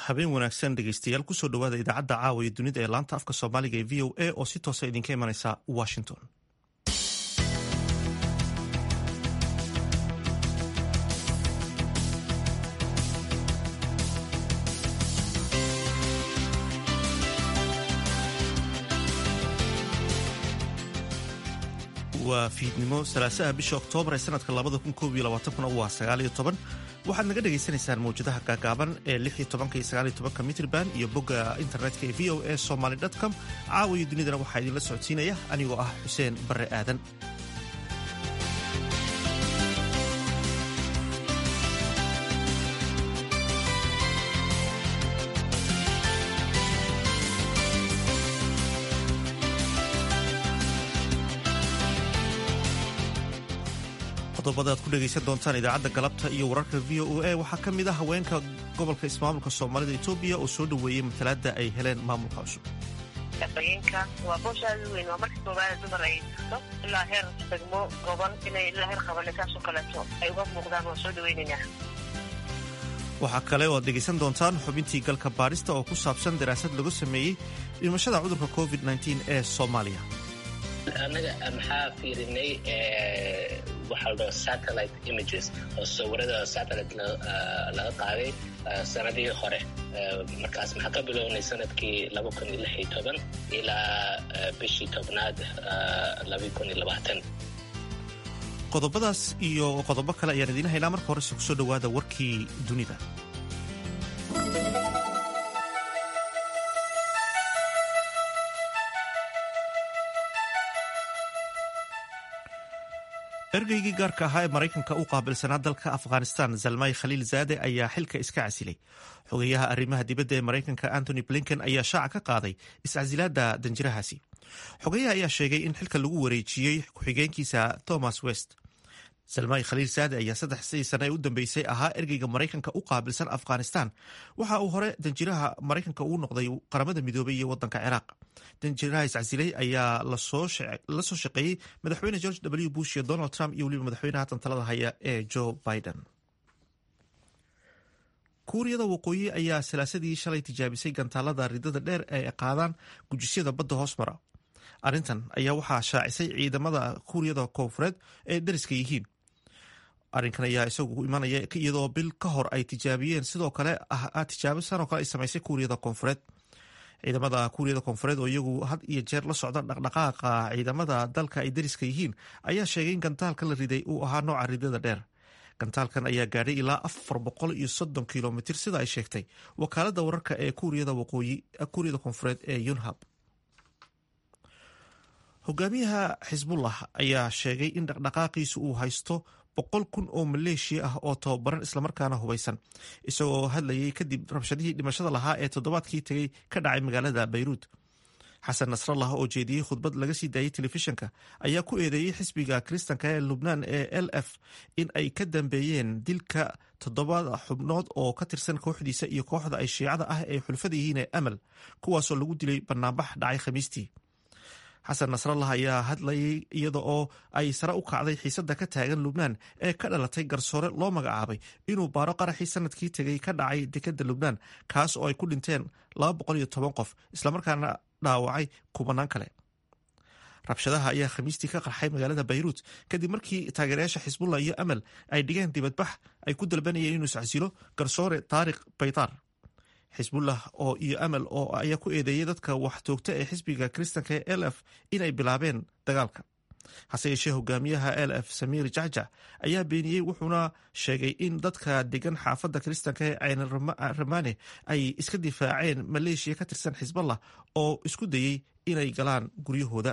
habeen wanaagsan dhegeystayaal kusoo dhawaada idaacadda caawa iyo dunida ee laanta afka soomaaliga ee v o a oo si toosa idinka imanaysa washington waa fiidnimo salaasaha bisha oktoobar ee sanadka labada kun koob iyo labaatankuna waa sagaaliyo toban waxaad naga dhagaysanaysaan mawjadaha gaagaaban ee lix iyo tobanka iyo sagaaliyo tobanka mitrban iyo bogga internetka ee v o a somaly com caawa iyo dunidana waxaa idinla socodsiinaya anigoo ah xuseen barre aadan qodobada aad ku dhegaysan doontaan idaacadda galabta iyo wararka v o a waxaa ka mid ah haweenka gobolka ismaamulka soomaalida etoobiya oo soo dhoweeyey matalaadda ay heleen maamulka cusub shaqooyinka waa boosha aad u weyn waa markii koobaada dumar ay jirto ilaa heer degmo goban inay ilaa heer qabane saasoo kaleeto ay uga muuqdaan waa soo dhaweynaynaa waxaa kale oo aad dhegaysan doontaan xubintii galka baadhista oo ku saabsan daraasad lagu sameeyey dhimashada cudurka covid ee soomaaliya annaga maxaa fiirinay waxaa la dhaho satellite images oo sawirada satellite laga qaaday sanadii hore markaas maxaa ka bilownay sanadkii laba kun iyo lix iyo toban ilaa bishii tobnaad laba kun iyo labaatan qodobadaas iyo qodobo kale ayaan idiin haynaa marka horese kusoo dhowaada warkii dunida ergeygii gaarka ahaa ee maraykanka u qaabilsanaa dalka afghanistan zalmay khaliil zaade ayaa xilka iska casilay xogeyaha arrimaha dibadda ee maraykanka antony blinken ayaa shaaca ka qaaday iscasilaadda danjirahaasi xogeyaha ayaa sheegay in xilka lagu wareejiyey ku-xigeenkiisa thomas west zalmay khaliil zaade ayaa saddexdii sane ee u dambeysay ahaa ergeyga maraykanka u qaabilsan afghanistan waxa uu hore danjiraha maraykanka uu noqday qaramada midoobay iyo wadanka ciraaq danjiraha iscasilay ayaa la soo shaqeeyey madaxweyne george w bush iyo donald trump iyo weliba madaxweynaha tantalada haya ee joe biden kuuriyada waqooyi ayaa salaasadii shalay tijaabisay gantaalada ridada dheer ee qaadaan gujisyada badda hoosmara arrintan ayaa waxaa shaacisay ciidamada kuuriyada koonfureed ee dariska yihiin arrinkan ayaa isagu imanaya iyadoo bil ka hor ay tijaabiyeen sidoo kale tijaabo sanoo kale ay samaysay kuuriyada koonfureed ciidamada kuuriyada koonfureed oo iyagu had iyo jeer la socda dhaqdhaqaaqa ciidamada dalka ay dariska yihiin ayaa sheegay in gantaalka la riday uu ahaa nooca ridada dheer gantaalkan ayaa gaadhay ilaa afar boqol iyo soddon kilomitir sida ay sheegtay wakaalada wararka ee kuuriyada waqooyi kuuriyada koonfureed ee yunhab hogaamiyaha xisbullah ayaa sheegay in dhaqdhaqaaqiisu uu haysto boqol kun oo maleeshiya ah oo tababaran islamarkaana hubaysan isagoo hadlayay kadib rabshadihii dhimashada lahaa ee toddobaadkii tegay ka dhacay magaalada bayruud xasan nasrallah oo jeediyey khudbad laga sii daayey telefishinka ayaa ku eedeeyey xisbiga kiristanka ee lubnaan ee l f in ay ka dambeeyeen dilka toddobaad xubnood oo ka tirsan kooxdiisa iyo kooxda ay shiicada ah ee xulfada yihiin ee amal kuwaasoo lagu dilay banaanbax dhacay khamiistii xasan nasrallah ayaa hadlayay iyada oo ay sare u kacday xiisadda ka taagan lubnaan ee ka dhalatay garsoore loo magacaabay inuu baaro qaraxii sanadkii tegay ka dhacay dekadda lubnaan kaas oo ay ku dhinteen qof islamarkaana dhaawacay kubanaan kale rabshadaha ayaa khamiistii ka qarxay magaalada bayruut kadib markii taageerayaasha xisbullah iyo amal ay dhigeen dibadbax ay ku dalbanayeen inuu iscasilo garsoore taariq baytaar xisbullah oo iyo amal oo ayaa ku eedeeyay dadka wax toogta ee xisbiga kiristanka ee l f inay bilaabeen dagaalka hase yeeshee hogaamiyaha l f samiir jacjac ayaa beeniyey wuxuuna sheegay in dadka degan xaafadda kiristanka ee cayn ramane ay iska difaaceen maleeshiya ka tirsan xisballah oo isku dayey inay galaan guryahooda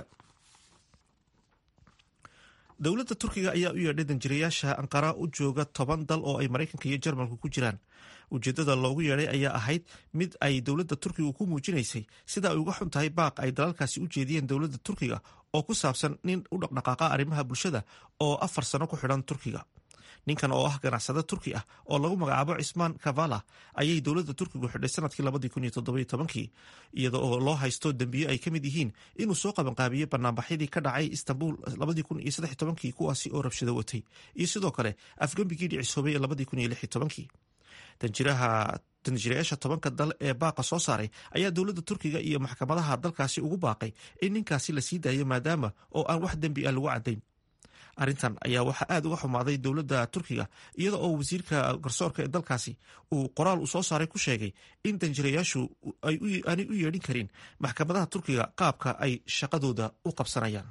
dowladda turkiga ayaa u yeedhay danjirayaasha anqara u jooga toban dal oo ay maraykanka iyo jarmalku ku jiraan ujeeddada loogu yeedhay ayaa ahayd mid ay dowladda turkiga ku muujinaysay sida ay uga xun tahay baaq ay dalalkaasi u jeediyeen dowladda turkiga oo ku saabsan nin u dhaqdhaqaaqa arrimaha bulshada oo afar sano ku xidhan turkiga ninkan oo ah ganacsade turki ah oo lagu magacaabo cismaan kavala ayay dowladda turkigu xidhay sanadkii labadii kun iyo toddobiyo tobankii iyada oo loo haysto dembiyo ay ka mid yihiin inuu soo qabanqaabiyey banaanbaxyadii ka dhacay istanbul labadii kun iyo saddex tobankii kuwaasi oo rabshado watay iyo sidoo kale afgembigii dhicisoobay ee labadii kun iyo lix iyo tobankii danjiraha danjirayaasha tobanka dal ee baaqa soo saaray ayaa dowladda turkiga iyo maxkamadaha dalkaasi ugu baaqay in ninkaasi la sii daayo maadaama oo aan wax dembi ah lagu caddayn arrintan ayaa waxaa aad uga xumaaday dowladda turkiga iyada oo wasiirka garsoorka ee dalkaasi uu qoraal uu soo saaray ku sheegay in danjirayaashu aanay u yeedhin karin maxkamadaha turkiga qaabka ay shaqadooda u qabsanayaan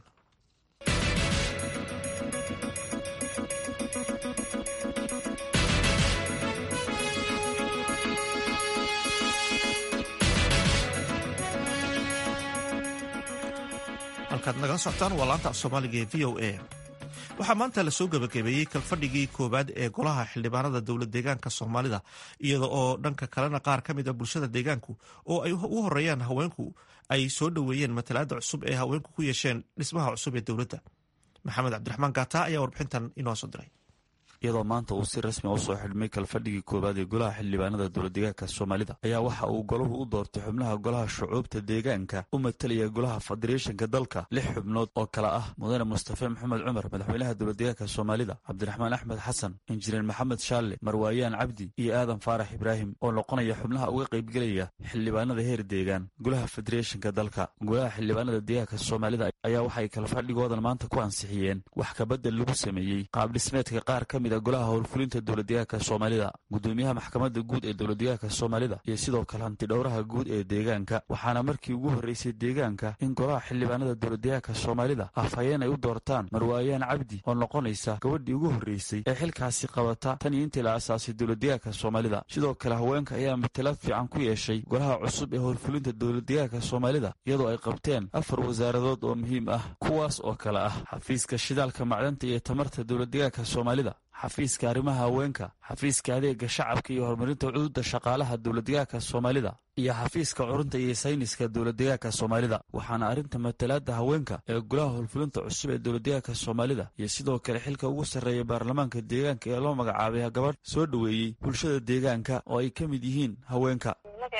halkaad nagala socotaan waa laanta af soomaaliga ee v o a waxaa maanta lasoo gebagabeeyey kalfadhigii koowaad ee golaha xildhibaanada dowlad deegaanka soomaalida iyada oo dhanka kalena qaar ka mid a bulshada deegaanku oo ay u horeeyaan haweenku ay soo dhoweeyeen matalaada cusub ee haweenku ku yeesheen dhismaha cusub ee dowladda maxamed cabdiraxmaan gaata ayaa warbixintan inoo soo diray iyadoo maanta uu si rasmi a usoo xidhmay kalfadhigii koowaad ee golaha xildhibaanada dowladdeegaanka soomaalida ayaa waxa uu golahu u doortay xubnaha golaha shucuubta deegaanka u matalaya golaha federeeshanka dalka lix xubnood oo kale ah mudane mustafe maxamed cumar madaxweynaha dowladdeegaanka soomaalida cabdiraxmaan axmed xasan injineer maxamed shaalle marwaayaan cabdi iyo aadan faarax ibraahim oo noqonaya xubnaha uga qaybgelaya xildhibaanada heer deegaan golaha federeeshanka dalka golaha xildhibaanada deegaanka soomaalida ayaa waxay kalfadhigoodan maanta ku ansixiyeen wax kabadel lagu sameeyey qaabdhismeedka qaar ka mid golaha howlfulinta dowladdeegaanka soomaalida gudoomiyaha maxkamadda guud ee dowladdeegaanka soomaalida iyo sidoo kale hantidhowraha guud ee deegaanka waxaana markii ugu horreysay deegaanka in golaha xildhibaanada dowladdeegaanka soomaalida afhayeen ay u doortaan marwaayaan cabdi oo noqonaysa gabadhii ugu horreysay ee xilkaasi qabata tan iyo intii la asaasay dowladdeegaanka soomaalida sidoo kale haweenka ayaa matalaad fiican ku yeeshay golaha cusub ee howlfulinta dowladdeegaanka soomaalida iyadoo ay qabteen afar wasaaradood oo muhiim ah kuwaas oo kale ah xafiiska shidaalka macdanta iyo tamarta dowladdeegaanka soomaalida xafiiska arrimaha haweenka xafiiska adeega shacabka iyo horumarinta cududa shaqaalaha dowladdeegaanka soomaalida iyo xafiiska curunta iyo sayniska dowladdeegaanka soomaalida waxaana arrinta matalaada haweenka ee golaha howlfulinta cusub ee dowladdeegaanka soomaalida iyo sidoo kale xilka ugu sarreeya baarlamaanka deegaanka ee loo magacaabay gabadh soo dhoweeyey bulshada deegaanka oo ay ka mid yihiin haweenka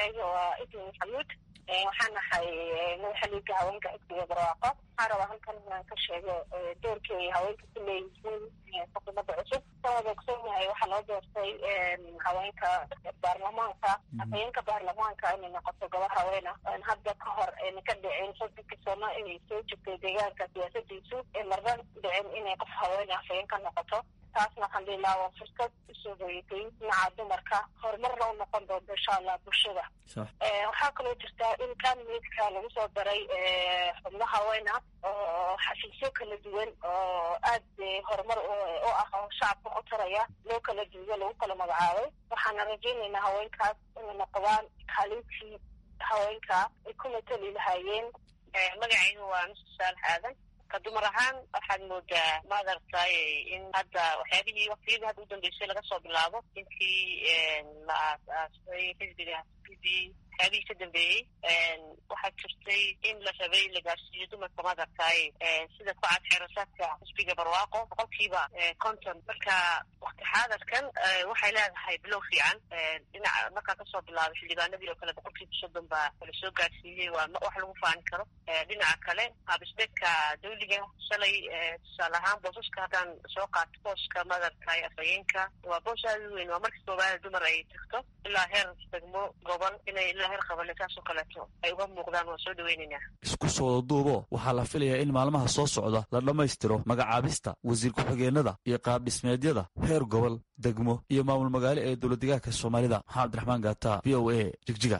waxaan nahay madaxaliga haweenka xisbiga barwaaqo waxaan rabaa halkan inaan ka sheego doorkii ay haweenka ku leeyihiin xukuumadda cusub san wada ogsoonyahay waxaa loo doortay haweenka baarlamaanka haweenka baarlamaanka inay noqoto gabar haweena hadda ka hor ayna ka dhicin soddonka sano inay soo jirtay deegaanka siyaasadiisu ee marna dhicin inay qof haweena hafeen ka noqoto taasna alxamdulilah waa fursad usoo hoyatay dhinaca dumarka horumarna u noqon doonto insha allah bulshada waxaa kaloo jirtaa in kanmeedka lagu soo daray xubno haweena oo xafiisyo kala duwan oo aad horumar u ah oo shacabka u taraya loo kala duuyo lagu kala magacaabay waxaana rajaynaynaa haweenkaas inay noqdaan kaalintii haweenka ay ku matali lahaayeen magacaygu waa mrs saalax aadan ka dumar ahaan waxaad moodaa madartay in hadda waxyaabihii waktiyadii hadda udambeysay laga soo bilaabo intii la aas-aasay xisbiga xisbidii waxyaabihii ka dambeeyey waxaa jirtay in la rabay la gaarsiiyo dumarka madartay sida ku cad xeerasaadka xisbiga barwaaqo boqolkiiba konton marka wakti xaadarkan waxay leedahay bilow fiican dhinaca markaa kasoo bilaabay xildhibaanadii oo kale boqolkiiba soddon baa la soo gaarsiiyey waa wax lagu faani karo dhinaca kale qaabisbeedka dawliga shalay tusaale ahaan boosaska haddaan soo qaato booska madartay afhayeenka waa boos aada u weyn waa markii koobaada dumar ay tagto ilaa heer degmo gobol inay ilaa heer qabane saasoo kaleeto ay uga muuqdaan waa soo dhaweynaynaa isku soo wadaduubo waxaa la filayaa in maalmaha soo socda la dhammaystiro magacaabista wasiir ku-xigeenada iyo qaabdhismeedyada heer gobol degmo iyo maamul magaalo ee dowladdeegaanka soomaalida maxamed abdiraxmaan gaata v o a jigjiga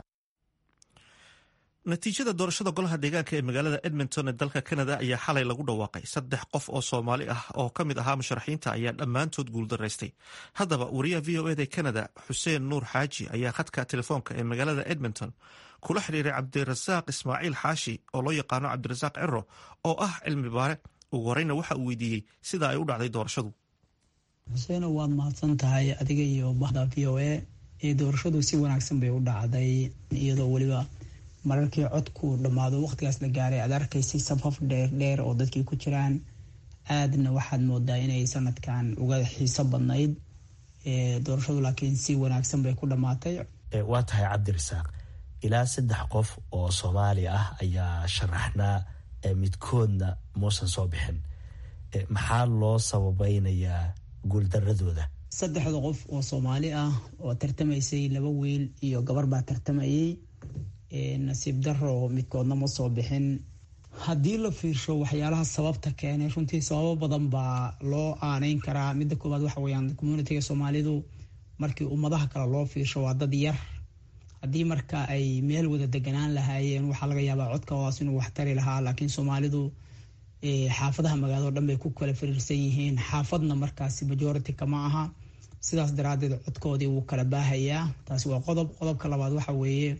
natiijada doorashada golaha deegaanka ee magaalada edmonton ee dalka canada ayaa xalay lagu dhawaaqay saddex qof oo soomaali ah oo ka mid ahaa musharaxiinta ayaa dhammaantood guuldaraystay haddaba wariyaha v o eda canada xuseen nuur xaaji ayaa khadka telefoonka ee magaalada edmonton kula xidhiiray cabdirasaaq ismaaciil xaashi oo loo yaqaano cabdirasaaq cero oo ah cilmi baare ugu horeyna waxa uu weydiiyey sida ay u dhacday doorashadu xuseeno waad mahadsan tahay adiga iyo bahda v o a ee doorashadu si wanaagsan bay u dhacday iyadoo weliba mararkii codku dhammaado waqtigaas la gaaray aad arkaysay sabhaf dheerdheer oo dadkii ku jiraan aadna waxaad moodaa inay sanadkan uga xiiso badnayd doorashadu laakiin si wanaagsan bay ku dhammaatay waa tahay cabdirasaaq ilaa saddex qof oo soomaali ah ayaa sharaxnaa midkoodna muusan soo bixin maxaa loo sababeynayaa guuldaradooda saddexda qof oo soomaali ah oo tartamaysay laba wiil iyo gabar baa tartamayay nasiib daro midkoodna ma soo bixin haddii la fiirsho waxyaalaha sababta keenay runtii sababo badan baa loo aaneyn karaa midda koowaad waxa weyaan communitiga soomaalidu markii ummadaha kale loo fiirsho waa dad yar haddii marka ay meel wada deganaan lahaayeen waxaa laga yaabaa codkaodaas inuu waxtari lahaa laakiin soomaalidu xaafadaha magaalado dhan bay ku kala firiirsan yihiin xaafadna markaasi majority kama aha sidaas daraadeed codkoodii wuu kala baahayaa taasi waa qodob qodobka labaad waxa weeye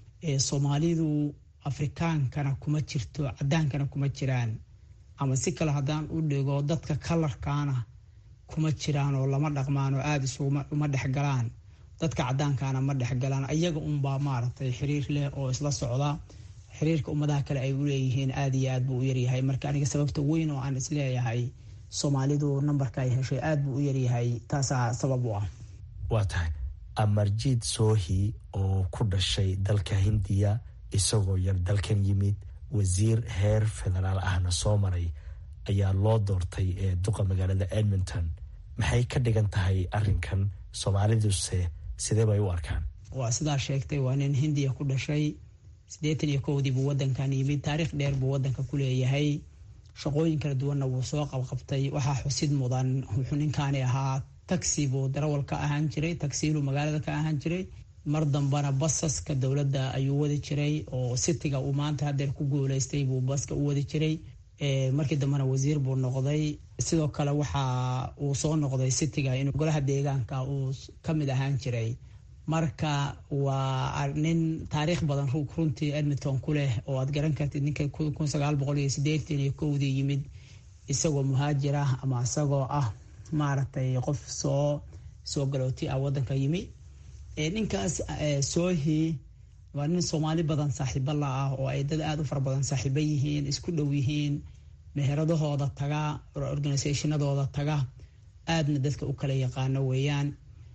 soomaalidu afrikaankana kuma jirto cadaankana kuma jiraan ama si kale haddaan u dhigo dadka kalarkaana kuma jiraan oo lama dhaqmaan oo aada isuma dhexgalaan dadka cadaankana ma dhexgalaan iyaga unbaa maaragtay xiriir leh oo isla socda xiriirka ummadaha kale ay uleeyihiin aada iyo aad buu u yaryahay marka aniga sababta weyn oo aan isleeyahay soomaalidu nambarka ay heshay aada buu u yaryahay taasaa sabab u ah waa tahay amarjiid soohi oo ku dhashay dalka hindiya isagoo yar dalkan yimid wasiir heer federaal ahna soo maray ayaa loo doortay ee duqa magaalada edmonton maxay ka dhigan tahay arinkan soomaaliduse sidee bay u arkaan waa sidaa sheegtay waa nin hindiya ku dhashay siddeetan iyo kowdii buu wadankan yimid taariikh dheer buu wadanka ku leeyahay shaqooyin kala duwanna wuu soo qabqabtay waxaa xusid mudan wuxuu ninkaani ahaa taxi buu darawal ka ahaan jiray taxiiluu magaalada ka ahaan jiray mar dambana basaska dowladda ayuu wadi jiray oo sitiga uu maanta hadeer ku guuleystay buu baska u wadi jiray markii dambena wasiir buu noqday sidoo kale waxa uu soo noqday sitiga inuu golaha deegaanka uu kamid ahaan jiray marka waa nin taariikh badan runtii edmonton ku leh oo aad garan kartid ninka kun sagaal boqol iyo sideetan iyo kowdii yimid isagoo muhaajir ah ama isagoo ah maaragtay qof soo soo galooti ah wadanka yimi ninkaas soohi waa nin soomaali badan saaxiibo la ah oo ay dad aada u fara badan saaxiibo yihiin isku dhow yihiin meheradahooda taga organisationadooda taga aadna dadka u kala yaqaano weeyaan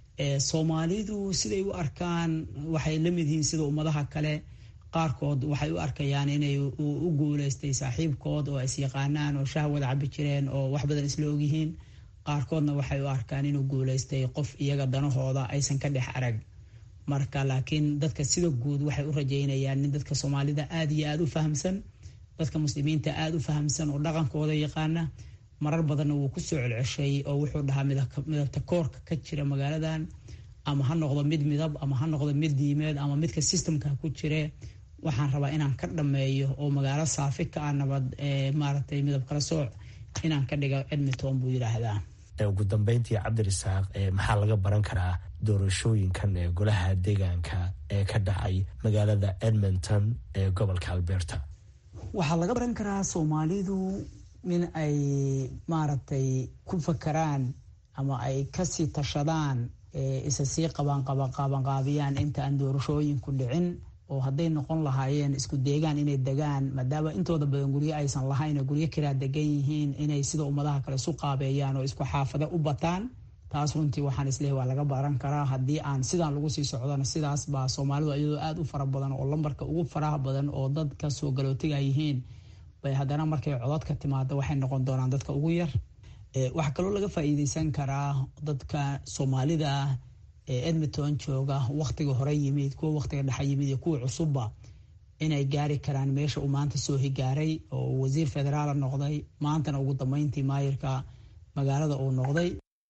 soomaalidu siday u arkaan waxay la mid yihiin sida ummadaha kale qaarkood waxay u arkayaan inay u guuleystay saaxiibkood oo is yaqaanaan oo shaah wada cabi jireen oo wax badan isla ogyihiin qaarkoodna waxay u arkaan inuu guuleystay qof iyaga danahooda aysan ka dhex arag marka laakiin dadka sida guud waxay u rajeynayaan nin dadka soomaalida aada iyo aada u fahamsan dadka muslimiinta aada u fahamsan oo dhaqankooda yaqaana marar badanna wuu kusoo celceshay oo wuxuu dhahaa midabta koorka ka jira magaaladan ama ha noqdo mid midab ama ha noqdo mid diimeed ama midka systemka ku jire waxaan rabaa inaan ka dhameeyo oo magaalo saafi ka ah nabad maaragtay midab kala sooc inaan ka dhiga edmonton buu yidhaahdaa ugu dambeyntii cabdirasaaq maxaa laga baran karaa doorashooyinkan ee golaha deegaanka ee ka dhacay magaalada edmonton ee gobolka alberta waxaa laga baran karaa soomaalidu in ay maaragtay ku fakaraan ama ay kasii tashadaan isa sii qabanqabanqaabiyaan inta aan doorashooyinku dhicin oo hadday noqon lahaayeen isku deegaan inay degaan maadaama intooda badan guryo aysan lahayn oo guryo kiraa degan yihiin inay sida ummadaha kale isu qaabeeyaan oo isku xaafado u bataan taas runtii waxaan isleehay waa laga baran karaa haddii aan sidaan lagu sii socdona sidaas baa soomaalidu iyadoo aada u fara badan oo lambarka ugu faraha badan oo dadka soo galootiga yihiin bay haddana markay codadka timaado waxay noqon doonaan dadka ugu yar waxaa kaloo laga faa-iideysan karaa dadka soomaalida ah ee edmonton jooga waktiga hore yimid kuwa waktiga dhexe yimid iyo kuwa cusubba inay gaari karaan meesha uu maanta soo higaaray oo wasiir federaala noqday maantana ugu dambeyntii maayirka magaalada uu noqday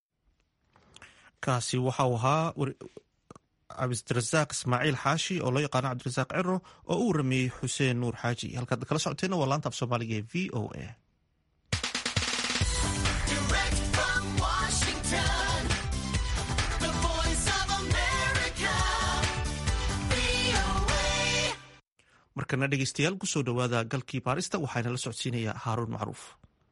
kaasi waxa uu ahaa cabdirasaaq ismaaciil xaashi oo loo yaqaano cabdirasaaq ciro oo u warameeyey xuseen nuur xaaji halkaad kala socoteena waa laanta af soomaaliga ee v o a markana dhegeystayaal kusoo dhowaada galkii baarista waxaana la socodsiinayaa haaruun macruuf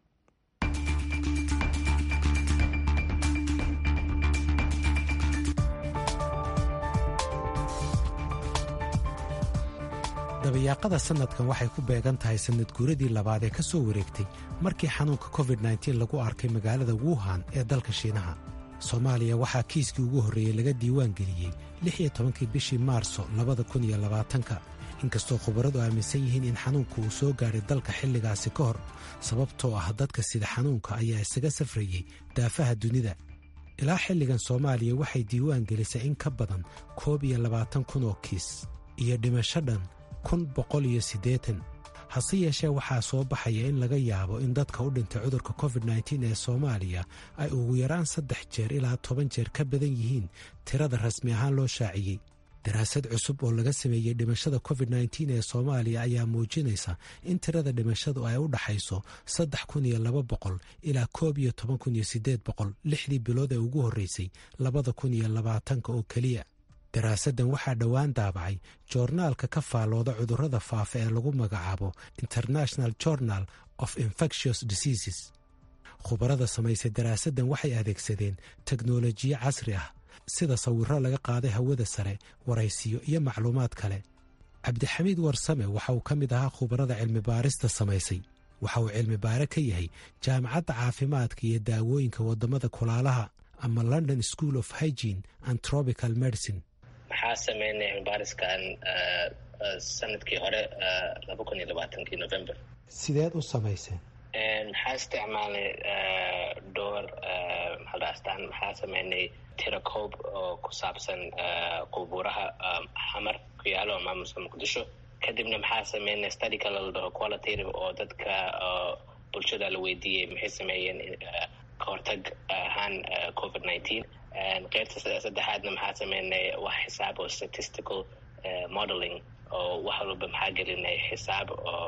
dabayaaqada sanadkan waxay ku beegan tahay sanad guuradii labaad ee ka soo wareegtay markii xanuunka covid-9 lagu arkay magaalada wuhan ee dalka shiinaha soomaaliya waxaa kiiskii ugu horreeyey laga diiwaan geliyey lix iyo tobankii bishii maarso labada kun iyo labaatanka inkastoo khubaradu aaminsan yihiin in xanuunka uu soo gaadhay dalka xilligaasi ka hor sababtoo ah dadka sida xanuunka ayaa isaga safrayey daafaha dunida ilaa xilligan soomaaliya waxay diiwaan gelisay in ka badan koob iyo labaatan kun oo kiis iyo dhimasho dhan kun boqol iyo siddeetan hase yeeshee waxaa soo baxaya in laga yaabo in dadka u dhintay cudurka covid nteen ee soomaaliya ay ugu yaraan saddex jeer ilaa toban jeer ka badan yihiin tirada rasmi ahaan loo shaaciyey daraasad cusub oo laga sameeyey dhimashada covid nteen ee soomaaliya ayaa muujinaysa in tirada dhimashadu ay u dhaxayso saddex kun iyo laba boqol ilaa koob iyo toban kun iyo siddeed boqol lixdii bilood ee ugu horreysay labada kun iyo labaatanka oo keliya daraasaddan waxaa dhowaan daabacay joornaalka ka faallooda cudurrada faafa ee lagu magacaabo international journal of infectious diseases khubarada samaysay daraasaddan waxay adeegsadeen teknolojiyo casri ah sida sawirro laga qaaday hawada sare waraysiyo iyo macluumaad kale cabdixamiid warsame waxa uu ka mid ahaa khubarada cilmi baarista samaysay waxa uu cilmi baare ka yahay jaamacadda caafimaadka iyo daawooyinka waddamada kulaalaha ama london school of hygene and tropical medicine maxaa sameynay cilmibaariskan sanadkii hore laba kun iyo labaatankii november sideed u samayseen maxaa isticmaalnay dhowr maxaldhaastaan maxaa sameynay tirakoob oo ku saabsan qubuuraha xamar ku yaalo maamulka muqdisho kadibna maxaa sameynay study kale la dhaho qualitative oo dadka bulshada la weydiiyey maxay sameeyeen kahortag ahaan covid nineteen qeybta saddexaadna maxaa sameynay wax xisaab oo statistical modeling oo wax walba maxaa gelinay xisaab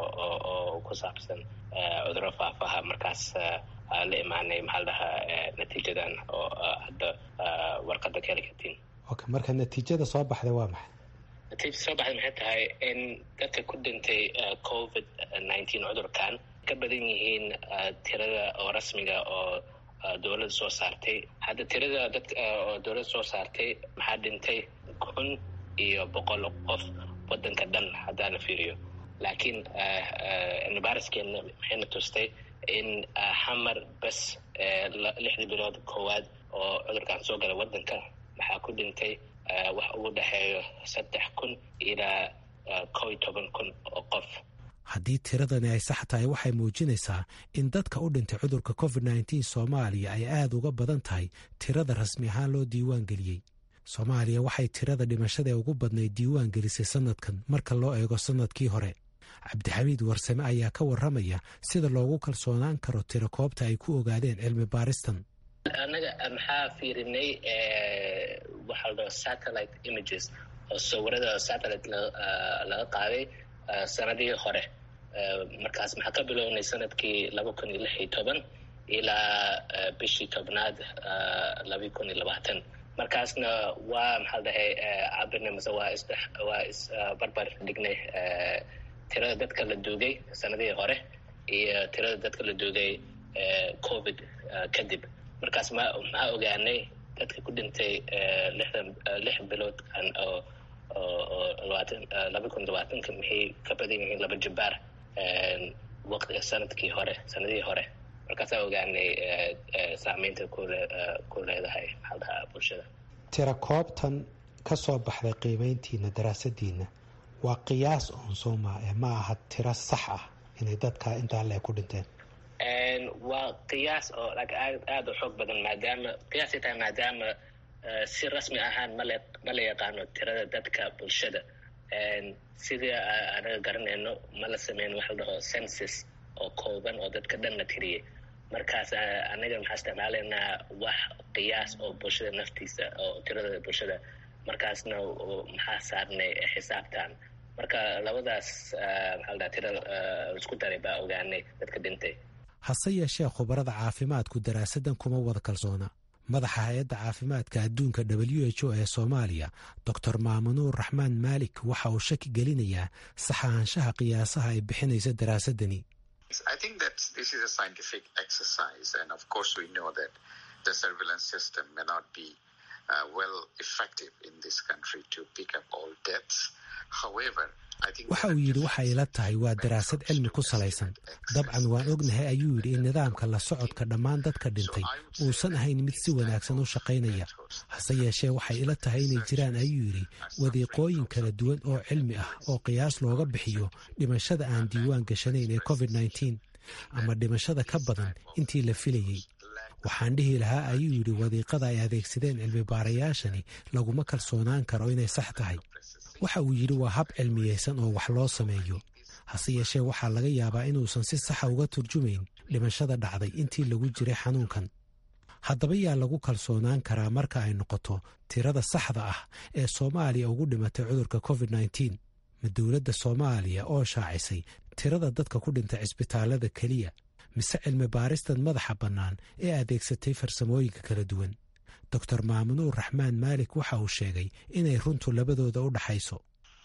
oo ku saabsan cuduro faafaha markaas la imaanay maxaa la dhahaa natiijadan oo hadda warqadda ka heli kartiin okay marka natiijada soo baxday waa maxay natiijada soo baxday maxay tahay in dadka ku dhintay covid nineteen cudurkan ka badan yihiin tirada oo rasmiga oo dowladda soo saartay hadda tirada dadka oo dowladda soo saartay maxaa dhintay kun iyo boqol qof waddanka dhan haddaa la fiiriyo laakiin cilmibaariskeena maxayna tustay in xamar bes lixdii bilood koowaad oo cudurkan soo galay waddanka maxaa ku dhintay wax ugu dhexeeyo saddex kun ilaa kow iyo toban kun oo qof haddii tiradani ay sax tahay waxay muujinaysaa in dadka u dhintay cudurka covid nteen soomaaliya ay aad uga badan tahay tirada rasmi ahaan loo diiwaan geliyey soomaaliya waxay tirada dhimashada ee ugu badnayd diiwaan gelisay sanadkan marka loo eego sanadkii hore cabdixamiid warsame ayaa ka warramaya sida loogu kalsoonaan karo tiro koobta ay ku ogaadeen cilmi baaristan annaga maxaa fiirinay waxaa la dhaho satellite images oo sawirada satellite laga qaaday sanadihii hore markaas maxaa ka bilownay sanadkii laba kun iyo lix iyo toban ilaa bishii tobnaad laba kun iyo labaatan markaasna waa maxaa la dhahay cabirnay mase waa is waa isbarbar dhignay tirada dadka la duugay sanadihii hore iyo tirada dadka la duugay covid kadib markaas ma maxaa ogaanay dadka ku dhintay lixdan lix bilood oo oo labaatan laba kun labaatanka maxay ka badan yihiin laba jabaar waqti sanadkii hore sanadihii hore markaasaa ogaanay saameynta kule ku leedahay maxaa dhahaa bulshada tira koobtan ka soo baxday qiimeyntiina daraasadiina waa qiyaas oon sooma ee ma aha tiro sax ah inay dadka intaa le ku dhinteen waa qiyaas oo aad aada u xoog badan maadaama qiyaasay tahay maadaama si rasmi ahaan male ma la yaqaano tirada dadka bulshada sidii anaga garanayno ma la sameyn waxa la dhaho census oo kooban oo dadka dhan la tiriyey markaas anaga maxaa isticmaalaynaa wax qiyaas oo bulshada naftiisa oo tirada bulshada markaasna maxaa saarnay xisaabtan marka labadaas maxaa la dhaha tira isku daray baa ogaanay dadka dhintay hase yeeshee khubarada caafimaadku daraasaddan kuma wada kalsoona madaxa hay-adda caafimaadka adduunka w h o ee soomaaliya doctor maamunuur raxmaan maalik waxa uu shaki gelinayaa saxaanshaha qiyaasaha ay bixinaysa daraasadani waxa uu yidhi waxa ila tahay waa daraasad cilmi ku salaysan dabcan waan ognahay ayuu yidhi in nidaamka la socodka dhammaan dadka dhintay uusan ahayn mid si wanaagsan u shaqaynaya hase yeeshee waxay ila tahay inay jiraan ayuu yidhi wadiiqooyin kala duwan oo cilmi ah oo qiyaas looga bixiyo dhimashada aan diiwaan gashanayn ee covid nteen ama dhimashada ka badan intii la filayey waxaan dhihi lahaa ayuu yidhi wadiiqada ay adeegsadeen cilmi baarayaashani laguma kalsoonaan karo inay sax tahay waxa uu yidhi waa hab cilmiyeysan oo wax loo sameeyo hase yeeshee waxaa laga yaabaa inuusan si saxa uga turjumayn dhimashada dhacday intii lagu jiray xanuunkan haddaba yaa lagu kalsoonaan karaa marka ay noqoto tirada saxda ah ee soomaaliya ugu dhimatay cudurka covid nneteen ma dowladda soomaaliya oo shaacisay tirada dadka ku dhintay cisbitaalada keliya mise cilmi baaristan madaxa bannaan ee adeegsatay farsamooyinka kala duwan doctor maamunuur raxmaan maalik waxa uu sheegay inay runtu labadooda u dhaxayso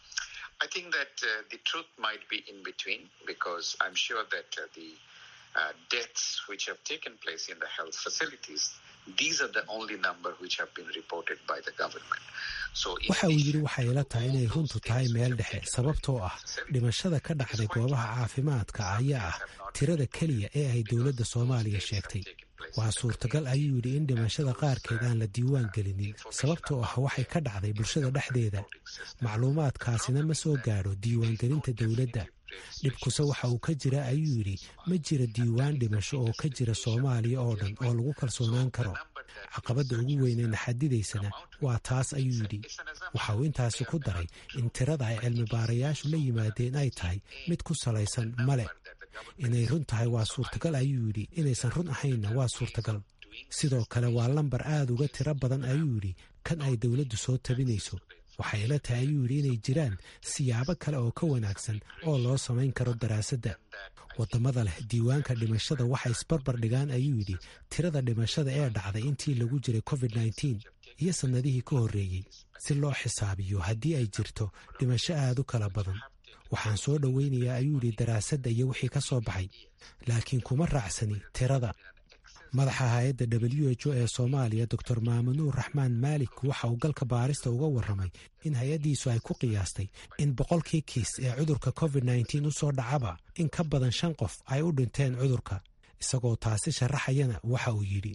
waxa uu yidhi waxay ila tahay inay runtu tahay meel dhexe sababtoo ah dhimashada ka dhacday goobaha caafimaadka ayaa ah tirada keliya ee ay dowladda soomaaliya sheegtay waa suurtagal ayuu yidhi in dhimashada qaarkeed aan la diiwaan gelinin sababtoo ah waxay ka dhacday bulshada dhexdeeda macluumaadkaasina ma soo gaadho diiwaangelinta dowladda dhibkuse waxa uu ka jira ayuu yidhi ma jira diiwaan dhimasho oo ka jira soomaaliya oo dhan oo lagu kalsoonaan karo caqabadda ugu weynee naxadidaysana waa taas ayuu yidhi waxa uu intaasi ku daray in tirada ay cilmi baarayaashu la yimaadeen ay tahay mid ku salaysan male inay run tahay waa suurtagal ayuu yidhi inaysan run ahaynna waa suurtagal sidoo kale waa lambar aad uga tiro badan ayuu yidhi kan ay dowladdu soo tabinayso waxay ila tahay ayuu yidhi inay jiraan siyaabo kale oo ka wanaagsan oo loo samayn karo daraasadda waddamada leh diiwaanka dhimashada waxay isbarbar dhigaan ayuu yidhi tirada dhimashada ee dhacday intii lagu jiray covid nneteen iyo sannadihii ka horreeyey si loo xisaabiyo haddii ay jirto dhimasho aad u kala badan waxaan soo dhoweynayaa ayuu yidhi daraasadda iyo wixii ka soo baxay laakiin kuma raacsani tirada madaxa hay-adda w h o ee soomaaliya doctor maamunuur raxmaan maalik waxa uu galka baarista uga warramay in hay-addiisu ay ku qiyaastay in boqolkii kiis ee cudurka covid nneteen u soo dhacaba in ka badan shan qof ay u dhinteen cudurka isagoo taasi sharaxayana waxa uu yidhi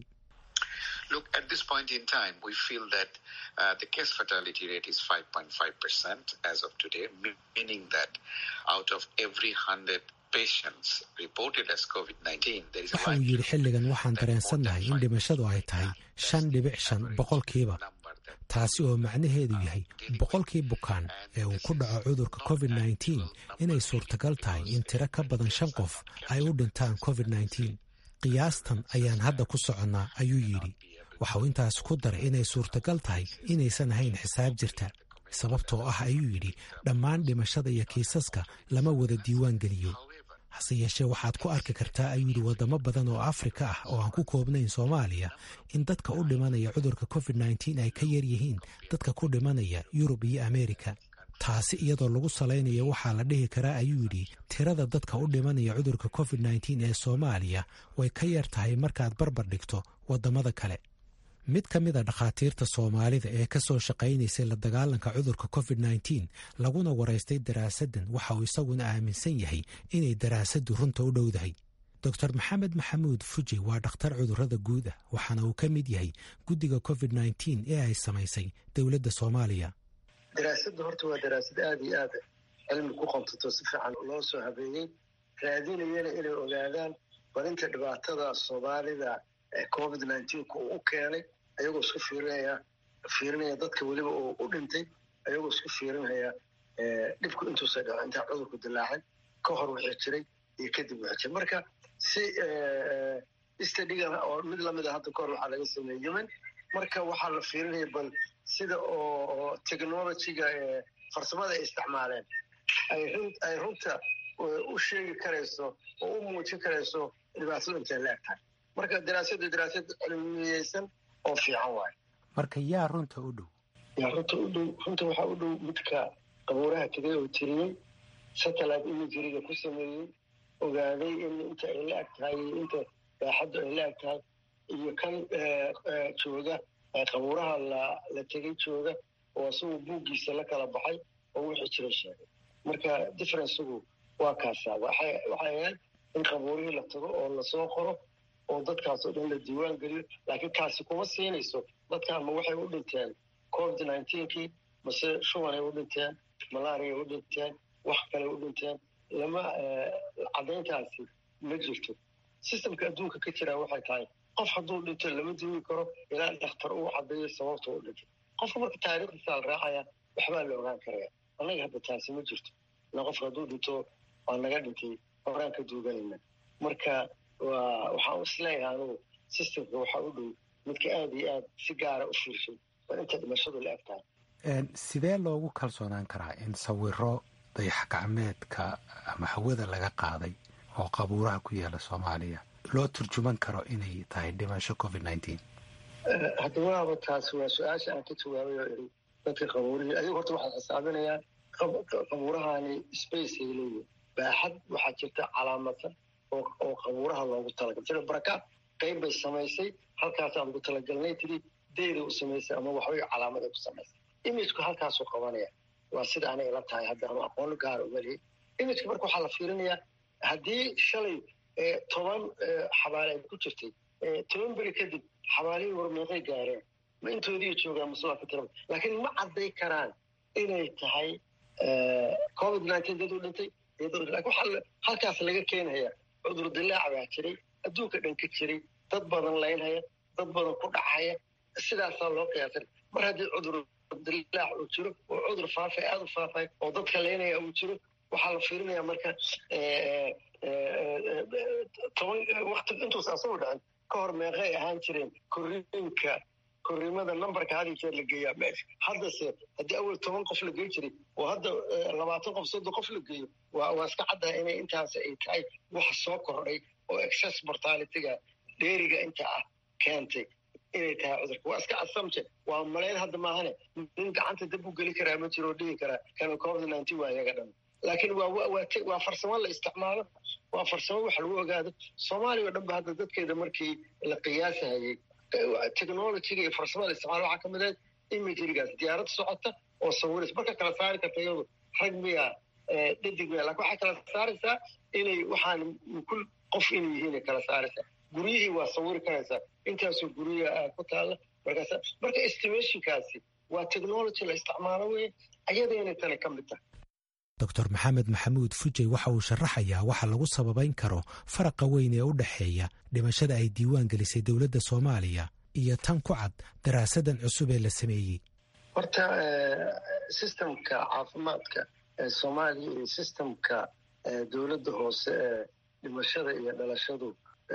waxa uu yidhi xilligan waxaan dareensannahay in dhimashadu ay tahay shan dhibic shan boqolkiiba taasi oo macnaheedu yahay boqolkii bukaan ee uu ku dhaco cudurka covid nneteen inay suurtagal tahay in tiro ka badan shan qof ay u dhintaan covid nneteen qiyaastan ayaan hadda ku soconnaa ayuu yidhi waxa uu intaas ku daray inay suurtagal tahay inaysan ahayn xisaab jirta sababtoo ah ayuu yidhi dhammaan dhimashada iyo kiisaska lama wada diiwaan geliyo hase yeeshee waxaad ku arki kartaa ayuu yidhi waddamo badan oo afrika ah oo aan ku koobnayn soomaaliya in dadka u dhimanaya cudurka covid nneteen ay ka yar yihiin dadka ku dhimanaya yurub iyo ameerika taasi iyadoo lagu salaynayo waxaa la dhihi karaa ayuu yidhi tirada dadka u dhimanaya cudurka covid nneteen ee soomaaliya way ka yar tahay markaad barbar dhigto waddamada kale mid ka mid a dhakhaatiirta soomaalida ee ka soo shaqaynaysay la dagaalanka cudurka covid nneteen laguna waraystay daraasaddan waxa uu isaguna aaminsan yahay inay daraasaddu runta u dhowdahay doctor maxamed maxamuud fuji waa dhakhtar cudurrada guud ah waxaana uu ka mid yahay guddiga covid nneteen ee ay samaysay dowladda soomaaliya daraasadda horta waa daraasad aada iyo aad cilmi ku qontato si fiican loo soo habeeyey raadinayana inay ogaadaan barinta dhibaatada soomaalida covid nneteen-ka uu u keenay ayagoo isku fiirinaya fiirinaya dadka weliba uu u dhintay ayagoo isku fiirinaya dhibku intuusa dhaco intaa cudurku dilaacay ka hor wixii jiray iyo kadib wixii jiray marka si stadigan oo mid lamid a hadda kahor waxaa laga sameeyey yemen marka waxaa la fiirinaya bal sida oo technologyga farsamada ay isticmaaleen ay runta u sheegi karayso oo u muujin karayso dhibaatadu intay la eg tahay marka daraasadu daraasad cilmiyeysan oo fiican waayo marka yaa runta u dhow yaa runta u dhow runta waxaa u dhow midka qabuuraha tegay oo tiriyey satellite imageryga ku sameeyey ogaaday in inta ay la eg tahay iyo inta baaxaddu ay la eg tahay iyo kan jooga qabuuraha la la tegay jooga oo isagu buuggiisa la kala baxay oo wixii jira sheegay marka differencegu waa kaasaa waxay waxay ahayd in qabuurihii la tago oo lasoo qoro oo dadkaas oo dhan la diiwaan geliyo laakiin kaasi kuma siinayso dadkan ma waxay u dhinteen covid nineteenkii mase shubanay u dhinteen malaariay u dhinteen wax kale u dhinteen lama caddayntaasi ma jirto systemka adduunka ka jiraa waxay tahay qof hadduu dhinto lama duwi karo ilaa dhakhtar uu cadeeyo sababta u dhintay qofka marka taariikhdiisa la raacaya waxbaa la ogaan karaya annaga hadda taasi ma jirto ila qofka hadduu dhinto waa naga dhintay horaan ka duuganayna marka waa waxaan isleeyahay anugu systemka waxaa u dhow midka aada iyo aad si gaara u fiirshay waa inta dhimashadu la eg tahay sidee loogu kalsoonaan karaa in sawiro dayax gacmeedka ama hawada laga qaaday oo qabuuraha ku yaala soomaaliya loo turjuman karo inay tahay dhimasho covid nineteen hadda waaba taasi waa su-aasha aan ka jawaabay oo iri dadka qabuurihii ayagu horta waxay xisaabinayaan qabuurahani space ay leeyihin baaxad waxaa jirta calaamadsan oo qabuuraha loogu talagalay sida barakaad qayb bay samaysay halkaasaan ugu talagalnay tiri deyda u samaysay ama waxbay calaamad ay ku samaysay imagku halkaasuu qabanaya waa sida anay ila tahay hadda ama aqoon gaara umalihi imageka marka waxaa la fiirinayaa haddii shalay toban xabaale ay ku jirtay toban beri kadib xabaalihii warmeeqay gaareen ma intoodii joogaan maslaa ka tiraba laakiin ma cadday karaan inay tahay covid nineteen dad u dhintay lakin waxaa halkaas laga keenaya cudur dilaac baa jiray adduunka dhan ka jiray dad badan laynhaya dad badan ku dhacaya sidaasaa loo qiyaasay mar haddii cudur dilaac uu jiro oo cudur faafay aada u faafay oo dadka laynaya uu jiro waxaa la fiirinaya marka toban wakti intuusa asagu dhacin ka hor meeqay ahaan jireen korriinka korriimada numberka had iyo jeer la geeyaa meesha haddase haddii awel toban qof la gey jiray oo hadda labaatan qof soddon qof la geeyo waa waa iska caddaha inay intaas ay tahay waxa soo kordhay oo excess mortalityga dheeriga inta ah keentay inay tahay cudurka waa iska assumption waa malayn hadda maahane nin gacanta dab u geli karaa ma jiro oo dhigi karaa kana covid nineteen waa iyaga dhan laakiin waa waa waa farsamo la isticmaalo waa farsamo wax lagu ogaado soomaaliya oo dhan ba hadda dadkeeda markii la qiyaasahayay technologyga iyo farsamada isticmaalo waxaa ka mid ahayd imagerygaas diyaarad socota oo sawiris marka kala saari karta iyadu rag miya dhadig miya lakin waxay kala saaraysaa inay waxaan kul qof inay yihiin ay kala saaraysaa guryihii waa sawiri karaysaa intaasoo guryaha ku taalla markaas marka estimationkaasi waa technology la isticmaalo wey ayadaynay tani ka mid tahay doctor maxamed maxamuud fujey waxa uu sharaxayaa waxa lagu sababayn karo faraqa weyn ee u dhexeeya dhimashada ay diiwaan gelisay dowladda soomaaliya iyo tan ku cad daraasadan cusub ee la sameeyey horta systemka caafimaadka ee soomaaliya iyo systemka dowladda hoose ee dhimashada iyo dhalashadu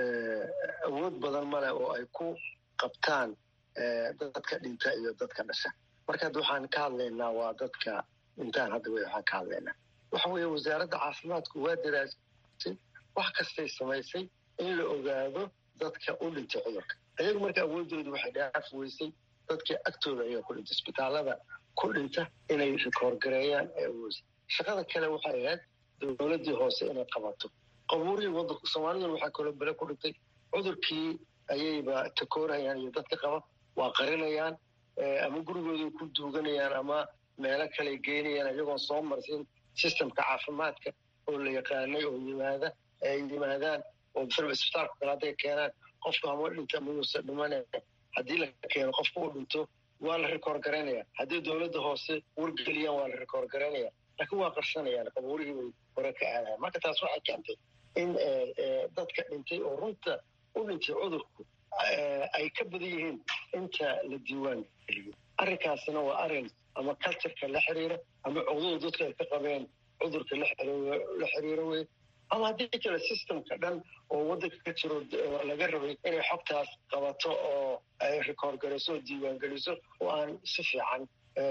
awood badan maleh oo ay ku qabtaan dadka dhinta iyo dadka dhasha marka hadda waxaan ka hadlaynaa waa dadka dhintaan hadda wey waxaan ka hadlaynaa waxa weeye wasaaradda caafimaadku waa daraasay wax kastay samaysay in la ogaado dadka u dhintay cudurka ayagu marka awoodoodu waxay dhaaf weysay dadka agtooda ayaa ku dhintay isbitaalada ku dhinta inay rikoorgareeyaan ee awoodsa shaqada kale waxay ahayd dowladdii hoose inay qabato qabuurihii wadanku soomaaliduna waxaa kaloo bele ku dhintay cudurkii ayayba takoorhayaan iyo dadka qaba waa qarinayaan ama gurigooday ku duuganayaan ama meelo kale geynayaan iyagoon soo marsin systemka caafimaadka oo la yaqaanay oo yimaada ay yimaadaan oo masalaba isbitaalka kale hadday keenaan qofku hama dhinta mayuusa dhimanaya haddii la keeno qofku uu dhinto waa la rikoor garaynaya haddii dowladda hoose wargeliyaan waa la rikoor garaynaya laakiin waa qarsanayaan qabuurihii bay hore ka aadayan marka taas waxay keentay in dadka dhintay oo runta u dhintay cudurku ay ka badan yihiin inta la diiwaan geliyo arrinkaasina waa arrin ama cultureka la xiriira ama cogdada dadka ay ka qabeen cudurka la xiriiro wey ama haddii kale systemka dhan oo waddanka ka jiro laga rabay inay xogtaas qabato oo ay rikoor garayso oo diiwaan geliso oo aan si fiican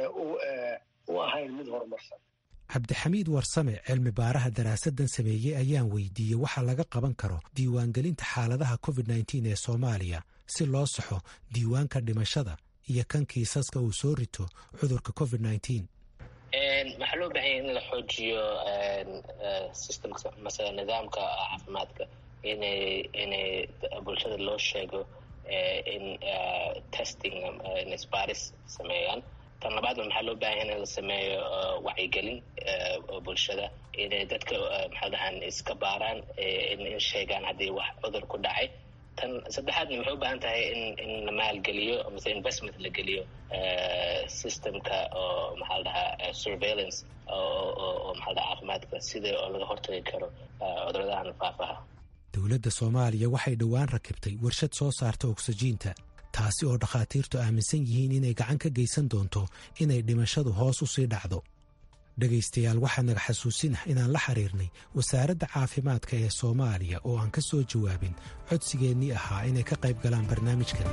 u ahayn mid horumarsan cabdixamiid warsame cilmi baaraha daraasadan sameeyey ayaan weydiiyey waxa laga qaban karo diiwaangelinta xaaladaha covid nneteen ee soomaaliya si loo saxo diiwaanka dhimashada iyo kan kiisaska uu soo rito cudurka covid nneteen waxaa loo bahan yahay in la xoojiyo systemka mase nidaamka caafimaadka inay inay bulshada loo sheego in testing isbaaris sameeyaan tan labaadna maxaa loo bahan yahay in la sameeyo wacyigelin bulshada inay dadka maxaa dhahaan iska baaraan in sheegaan haddii wax cudur ku dhacay tan saddexaadna maxay u baahan tahay in in la maalgeliyo mase investment la geliyo systemka oo maxaa la dhahaa surveillance oo maxaa la dhaha caafimaadka sida oo laga hortagi karo cuduradahan faafaha dowladda soomaaliya waxay dhowaan rakibtay warshad soo saarta ogsajiinta taasi oo dhakhaatiirtu aaminsan yihiin inay gacan ka geysan doonto inay dhimashadu hoos u sii dhacdo dhegaystayaal waxaa naga xasuusinah inaan la xiriirnay wasaaradda caafimaadka ee soomaaliya oo aan ka soo jawaabin codsigeennii ahaa inay ka qayb galaan barnaamijkan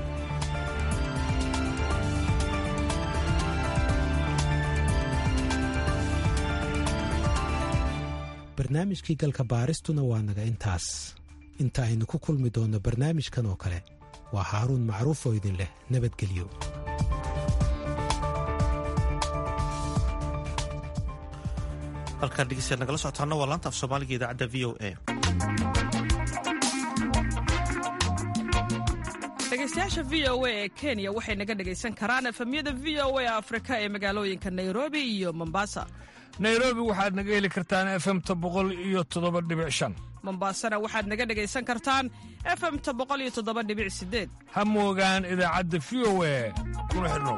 barnaamijkii galka baaristuna waa naga intaas inta aynu ku kulmi doonno barnaamijkan oo kale waa haaruun macruuf oo idin leh nabadgelyo halkaan dhegeystayaal nagala socotaana waa laanta af soomaaliga idaacadda v o a dhegeystayaasha v o a ee kenya waxay naga dhegaysan karaan efemyada v o a afrika ee magaalooyinka nairobi iyo mombasa nairobi waxaad naga heli kartaan efemta boqol iyo toddoba dhibic shan mombasana waxaad naga dhegaysan kartaan efemta boqol iyo toddoba dhibic sideed ha moogaan idaacadda v o a kuna xidhnow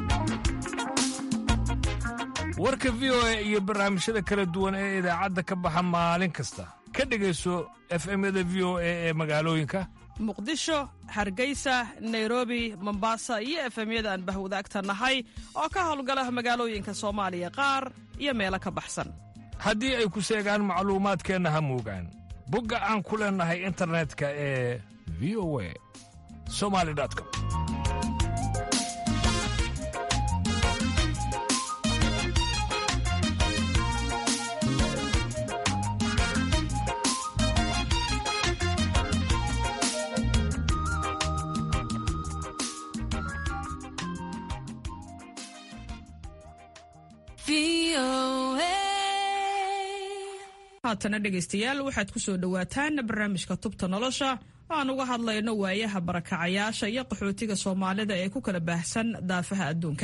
warka v o a iyo barnaamijyada kala duwan ee idaacadda ka baxa maalin kasta ka dhegayso efemyada v o a ee magaalooyinka muqdisho hargeysa nairobi mombasa iyo efemyada aan bahwadaagta nahay oo ka howlgala magaalooyinka soomaaliya qaar iyo meelo ka baxsan haddii ay ku seegaan macluumaadkeenna ha moogaan bogga aan ku leennahay internetka ee v o a somali com haatana dhegaystayaal waxaad ku soo dhowaataan barnaamijka tubta nolosha aan uga hadlayno waayaha barakacayaasha iyo qaxootiga soomaalida ee ku kala baahsan daafaha adduunka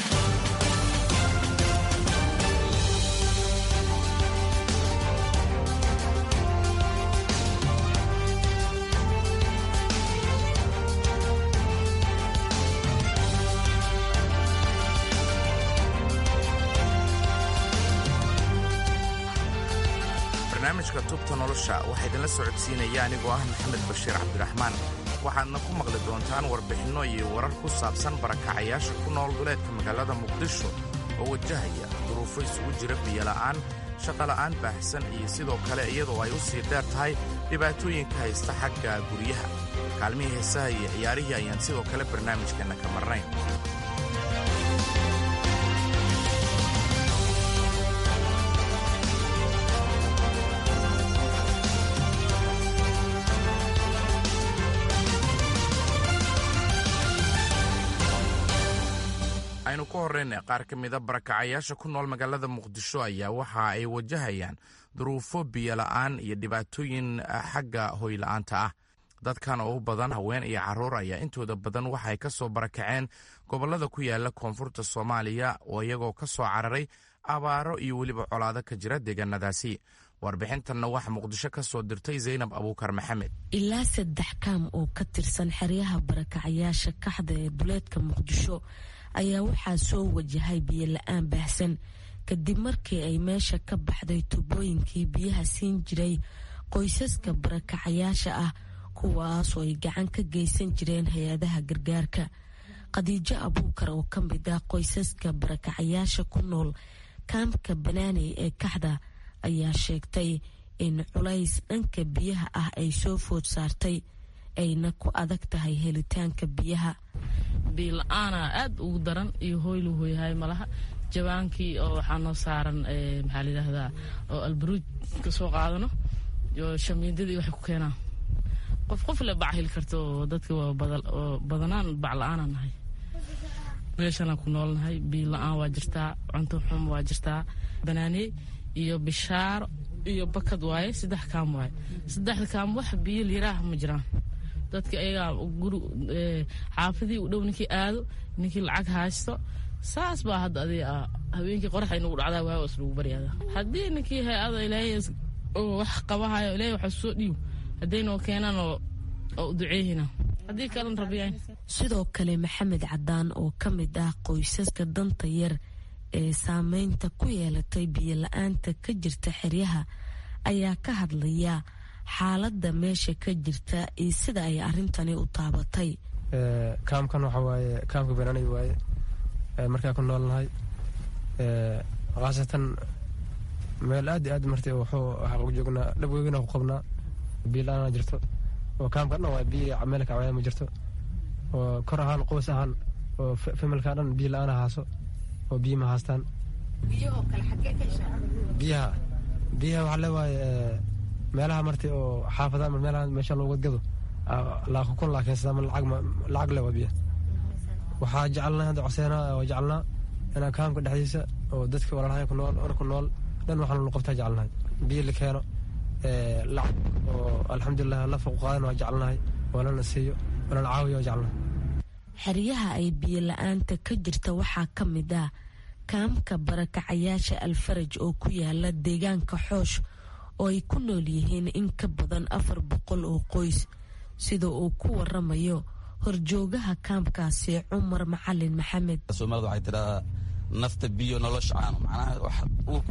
barnaamijka tubta nolosha waxaa idinla socodsiinaya anigoo ah maxamed bashiir cabdiraxmaan waxaadna ku maqli doontaan warbixinno iyo warar ku saabsan barakacayaasha ku nool duleedka magaalada muqdisho oo wajahaya duruufo isugu jira biyola'aan shaqola'aan baahsan iyo sidoo kale iyadoo ay u sii dheer tahay dhibaatooyinka haysta xagga guryaha kaalmihii heesaha iyo ciyaarihii ayaan sidoo kale barnaamijkeenna ka marnayn aynu ka horrayna qaar ka mida barakacayaasha ku nool magaalada muqdisho ayaa waxa ay wajahayaan duruufo biyola'aan iyo dhibaatooyin xagga hoyla'aanta ah dadkan oo u badan haween iyo carruur ayaa intooda badan waxay ka soo barakaceen gobollada ku yaala koonfurta soomaaliya oo iyagoo ka soo cararay abaaro iyo weliba colaado ka jira deegaanadaasi warbixintanna waxaa muqdisho ka soo dirtay zaynab abuukar maxamed ilaa saddex kaam oo ka tirsan xeryaha barakacayaasha kaxda ee duleedka muqdisho ayaa waxaa soo wajahay biyo la-aan baahsan kadib markii ay meesha ka baxday tubooyinkii biyaha siin jiray qoysaska barakacayaasha ah kuwaasoo ay gacan ka geysan jireen hay-adaha gargaarka khadiijo abuukar oo ka mid ah qoysaska barakacayaasha ku nool kaamka banaaney ee kaxda ayaa sheegtay in culays dhanka biyaha ah ay soo food saartay ayna ku adag tahay helitaanka biyaha biila-aana aada ugu daran iyo hoylu hoyhay malaha jabaankii oo waxaa noo saaran maxaa layidhaahdaa oo albaruuj ka soo qaadano iyo shamiindadii waxay ku keenaan qof qof le bac heli karta oo dadka oo badanaan bac la-aanaa nahay meeshanaan ku noolnahay biila-aan waa jirtaa cunto xum waa jirtaa banaaney iyo bishaaro iyo bakad waaye saddex kaam waaye saddexda kaam wax biyo liiraah ma jiraan dadka ayagaa guri xaafadii u dhow ninkii aado ninkii lacag haysto saas baa hadda adi habeenkii qorax inagu dhacdaa waa is lagu baryaada haddii ninkii hay-ada ilaahay oo wax qabahayo ilaahay waxa soo dhiiw haddaynoo keenaan oo u duceeyhina haddii kalan rabiyaan sidoo kale maxamed cadaan oo ka mid ah qoysaska danta yar ee saameynta ku yeelatay biyo la-aanta ka jirta xeryaha ayaa ka hadlaya xaaladda meesha ka jirta iyo sida ay arrintani u taabatay kaamkan waxa waaye kaamka banaanay waaye markaa ku noolnahay khaasatan meel aad iyo aad martay wuxuu waxaa joognaa dhabweygana ku qabnaa biyo la-aana jirto oo kaamka dhan waa biyo meel kacwaya ma jirto oo kor ahaan qoys ahaan oo familka dhan biyo la-aana haaso oo biyo ma haastaan biyaha biyaha waxaa leewaaye meelaha martay oo xaafada meelaha meesha loogu gado laaqo kun laa keensada lacag lacag le waa biya waxaa jecelnaa hadda coseena waa jecelnaa inaa kaamka dhexdiisa oo dadka walaalahay ku nool or ku nool dhan waxaan lu qabtaa jecelnahay biyo la keeno lacag oo alxamdulilah la fuq qaadan waa jecelnahay walana siiyo walana caawiyo waa jecelnahay xeryaha ay biyo la-aanta ka jirta waxaa ka mid ah kaamka barakacayaasha alfaraj oo ku yaala deegaanka xoosh oo ay ku nool yihiin in ka badan afar boqol oo qoys sida uu ku waramayo horjoogaha kaamkaasi cumar macalin maxamed soomaalida waxay tidhahdaa nafta biyo nolosha caano macnaha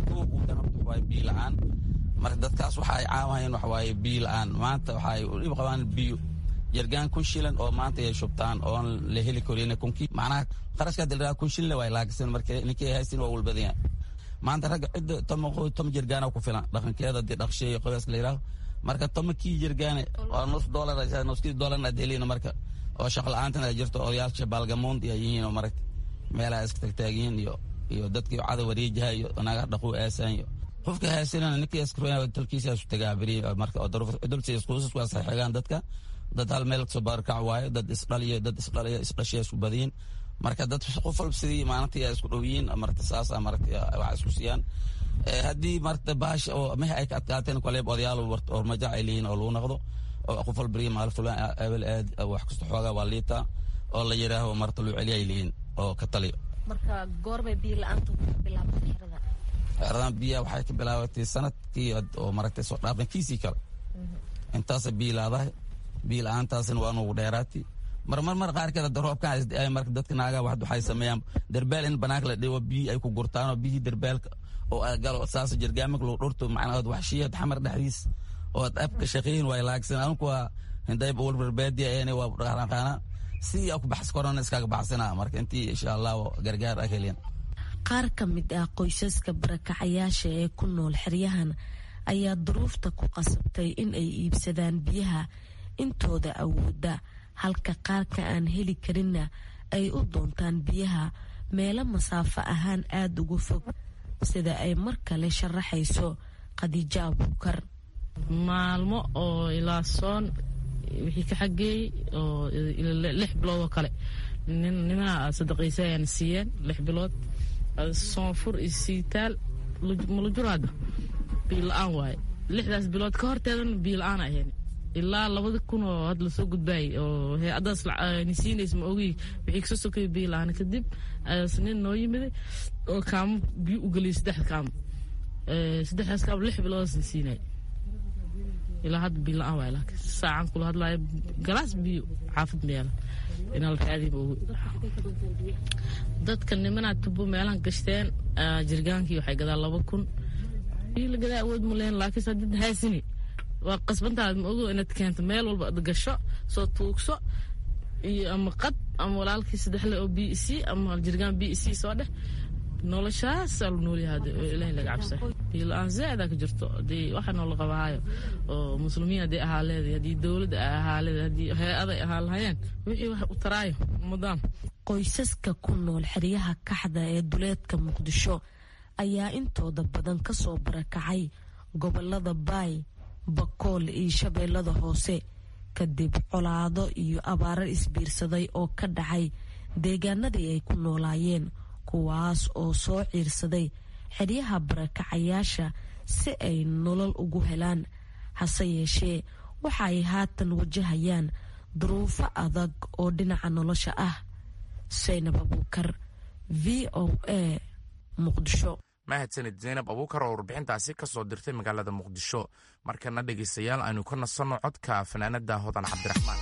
waa biyo la-aan marka dadkaas waxa ay caawayeen waxa waaye biyo la-aan maanta waxa ay dhib qabaan biyo jargaan kun shilan oo maanta ay shubtaan oon la heli karin kunkii macnaha qarashkaa dilraa kun shilin waa laakisan marka ninkii ay haysin waa walbadanya maanta ragga cidda toma toma jargaana ku filan dhaqankeeda dee dhaqsheeyo qoyska la yidhaaho marka toma kii jargaane waa nus doolar nuskii doolarna adeelina marka oo shaqo la-aantan ay jirto odayaasha baalgamoond ay yihiin oo maragta meelaha iska tagtaagiyiin iyo iyo dadkii cada wareejaha iyo naga dhaquu aasaan iyo qofka haysanana ninkii iskroya dalkiisa isu tagaa beri marka oo dulsi iskuusas waa saxiigaan dadka dad hal meel kasoo baarkac waayo dad isdhaliyo dad isdhaliyo isdhashiya isku badiyin marka dad qof walba sidii maalintii ay isku dhow yihiin marta saasa marta wax isku siiyaan haddii marta baasha oo mehe ay ka adkaateen koleeb odayaal oo majac ay leeyihin oo lagu noqdo oo qof walba beriya maal fulaan ebel aad wax kasta xoogaa waa liitaa oo la yidhaaho marta loo celiya ay leeyihin oo ka taliyo marka goorbay biyo la-aantu ka bilaabatay xerada xeradan biyaha waxay ka bilaabatay sanadkii oo maragtay soo dhaafan kiisii kale intaasa biyo laadahay biyo la-aantaasina waa nugu dheeraati marmar mar qaarkeed hadda roobkan isda marka dadka naagaa wax waxay sameeyaan derbeel in banaanka la dhigo biyo ay ku gurtaan oo biyihii derbeelka oo galo saas jirgaamik lagu dhurto macnaha waxshiyad xamar dhexdiis oo ad abka shaqeeyin way laagsan anku waa hindayb walbarbaadiya eena waa dhaqaana si aa ku baxs korona iskaga baxsana marka intii insha allah gargaar ah helin qaar ka mid ah qoysaska barakacayaasha ee ku nool xeryahan ayaa duruufta ku qasabtay in ay iibsadaan biyaha intooda awooda halka qaarka aan heli karinna ay u doontaan biyaha meelo masaafo ahaan aada uga fog sida ay mar kale sharaxayso khadiijo abuukar maalmo oo ilaa soon wixii ka xageeyey oo lix bilood oo kale nimana sadaqaysa ayaana siiyeen lix bilood soonfur iyo siitaal malujuraada biyo la-aan waaye lixdaas bilood ka horteedana biyo la-aan ahayn ilaa labada kun oo hadda lasoo gudbaayay oo hay-adaas nisiinays ma ogi wixii kasoo sokaya biyo la-aan kadib nin noo yimiday oo kaamo biyo u geliyay saddexda kaamo saddexdaas kaamo lix biloodaas nisiinay ilaa hadda biyo la-aan waay laakiin saacan kula hadlaayo galaas biyo xaafad meela inaa la raadiy ma ogi dadka nimanaa tubo meelahan gashteen jirgaankii waxay gadaa laba kun biyo la gadaa awood ma leen laakiin hadid haysini waa qasbantaad ma ogo inaad keento meel walba ad gasho soo tuugso iyo ama qad ama walaalkii saddexle oo b c ama jirgaan b c soo dheh noloshaasaa lu noolyaha ilahi laga cabsa biyo la-aan zaaida ka jirto hadii waxa noola qabahaayo oo muslimiin haddii ahaa leeday haddii dowladda ay ahaa leeday haddii hay-aday ahaa lahayeen wixii wax u taraayo umadaan qoysaska ku nool xeryaha kaxda ee duleedka muqdisho ayaa intooda badan kasoo barakacay gobolada baay bakool iyo shabeellada hoose kadib colaado iyo abaaro isbiirsaday oo ka dhacay deegaanadii ay ku noolaayeen kuwaas oo soo ciirsaday xeryaha barakacayaasha si ay nolol ugu helaan hase yeeshee waxa ay haatan wajahayaan duruufo adag oo dhinaca nolosha ah saynab abuukar v o a muqdisho mahadsanid zaynab abuukar oo warbixintaasi ka soo dirtay magaalada muqdisho markana dhegaystayaal aynu ka nasanno codka fanaanada hodan cabdiraxmaan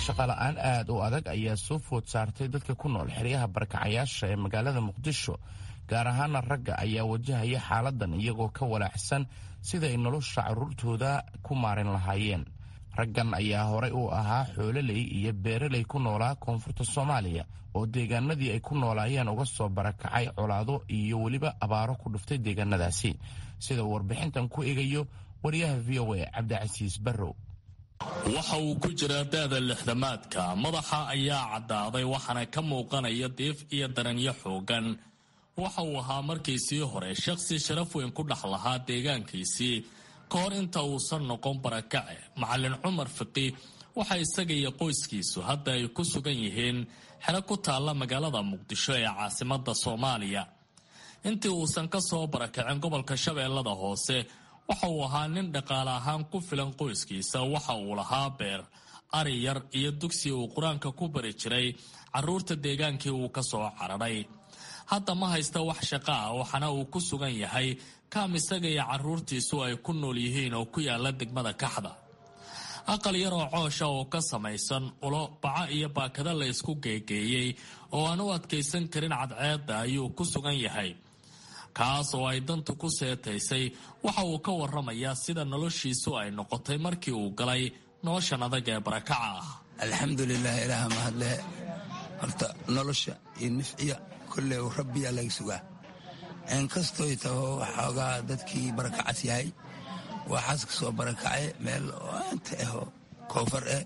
shaqala-aan aad u adag ayaa soo food saartay dadka ku nool xeryaha barakacayaasha ee magaalada muqdisho gaar ahaana ragga ayaa wajahaya xaaladan iyagoo ka walaacsan siday nolosha carruurtooda ku maarin lahaayeen raggan ayaa horay u ahaa xoololey iyo beeraley ku noolaa koonfurta soomaaliya oo deegaanadii ay ku noolaayeen uga soo barakacay colaado iyo weliba abaaro ku dhuftay deegaanadaasi sida uu warbixintan ku egayo wariyaha v o a cabdicasiis barrow waxa uu ku jiraa da-da lixdamaadka madaxa ayaa caddaaday waxaana ka muuqanaya diif iyo daranyo xoogan waxa uu ahaa markiisii hore shaqsi sharaf weyn ku dhex lahaa deegaankiisii ka hor inta uusan noqon barakace macalin cumar fiqi waxa isaga iyo qoyskiisu hadda ay ku sugan yihiin xero ku taalla magaalada muqdisho ee caasimada soomaaliya intii uusan ka soo barakacin gobolka shabeellada hoose waxa uu ahaa nin dhaqaale ahaan ku filan qoyskiisa waxa uu lahaa beer ari yar iyo dugsi uu qur-aanka ku bari jiray caruurta deegaankii uu ka soo cararay hadda ma haysta wax shaqo ah waxaana uu ku sugan yahay kaam isaga iyo caruurtiisu ay ku nool yihiin oo ku yaala degmada kaxda aqal yar oo coosha oo ka samaysan ulo baco iyo baakada la isku geegeeyey oo aan u adkaysan karin cadceedda ayuu ku sugan yahay kaas oo ay dantu ku seetaysay waxa uu ka waramayaa sida noloshiisu ay noqotay markii uu galay noloshan adag ee barakaca ah alxamdulilah ilaaha mahadle horta nolosha iyo nifciya kolley rabbiyaa laga sugaa inkastoy taho waxoogaa dadkii barakacas yahay waxaas ka soo barakacay meel anta aho koonfar eh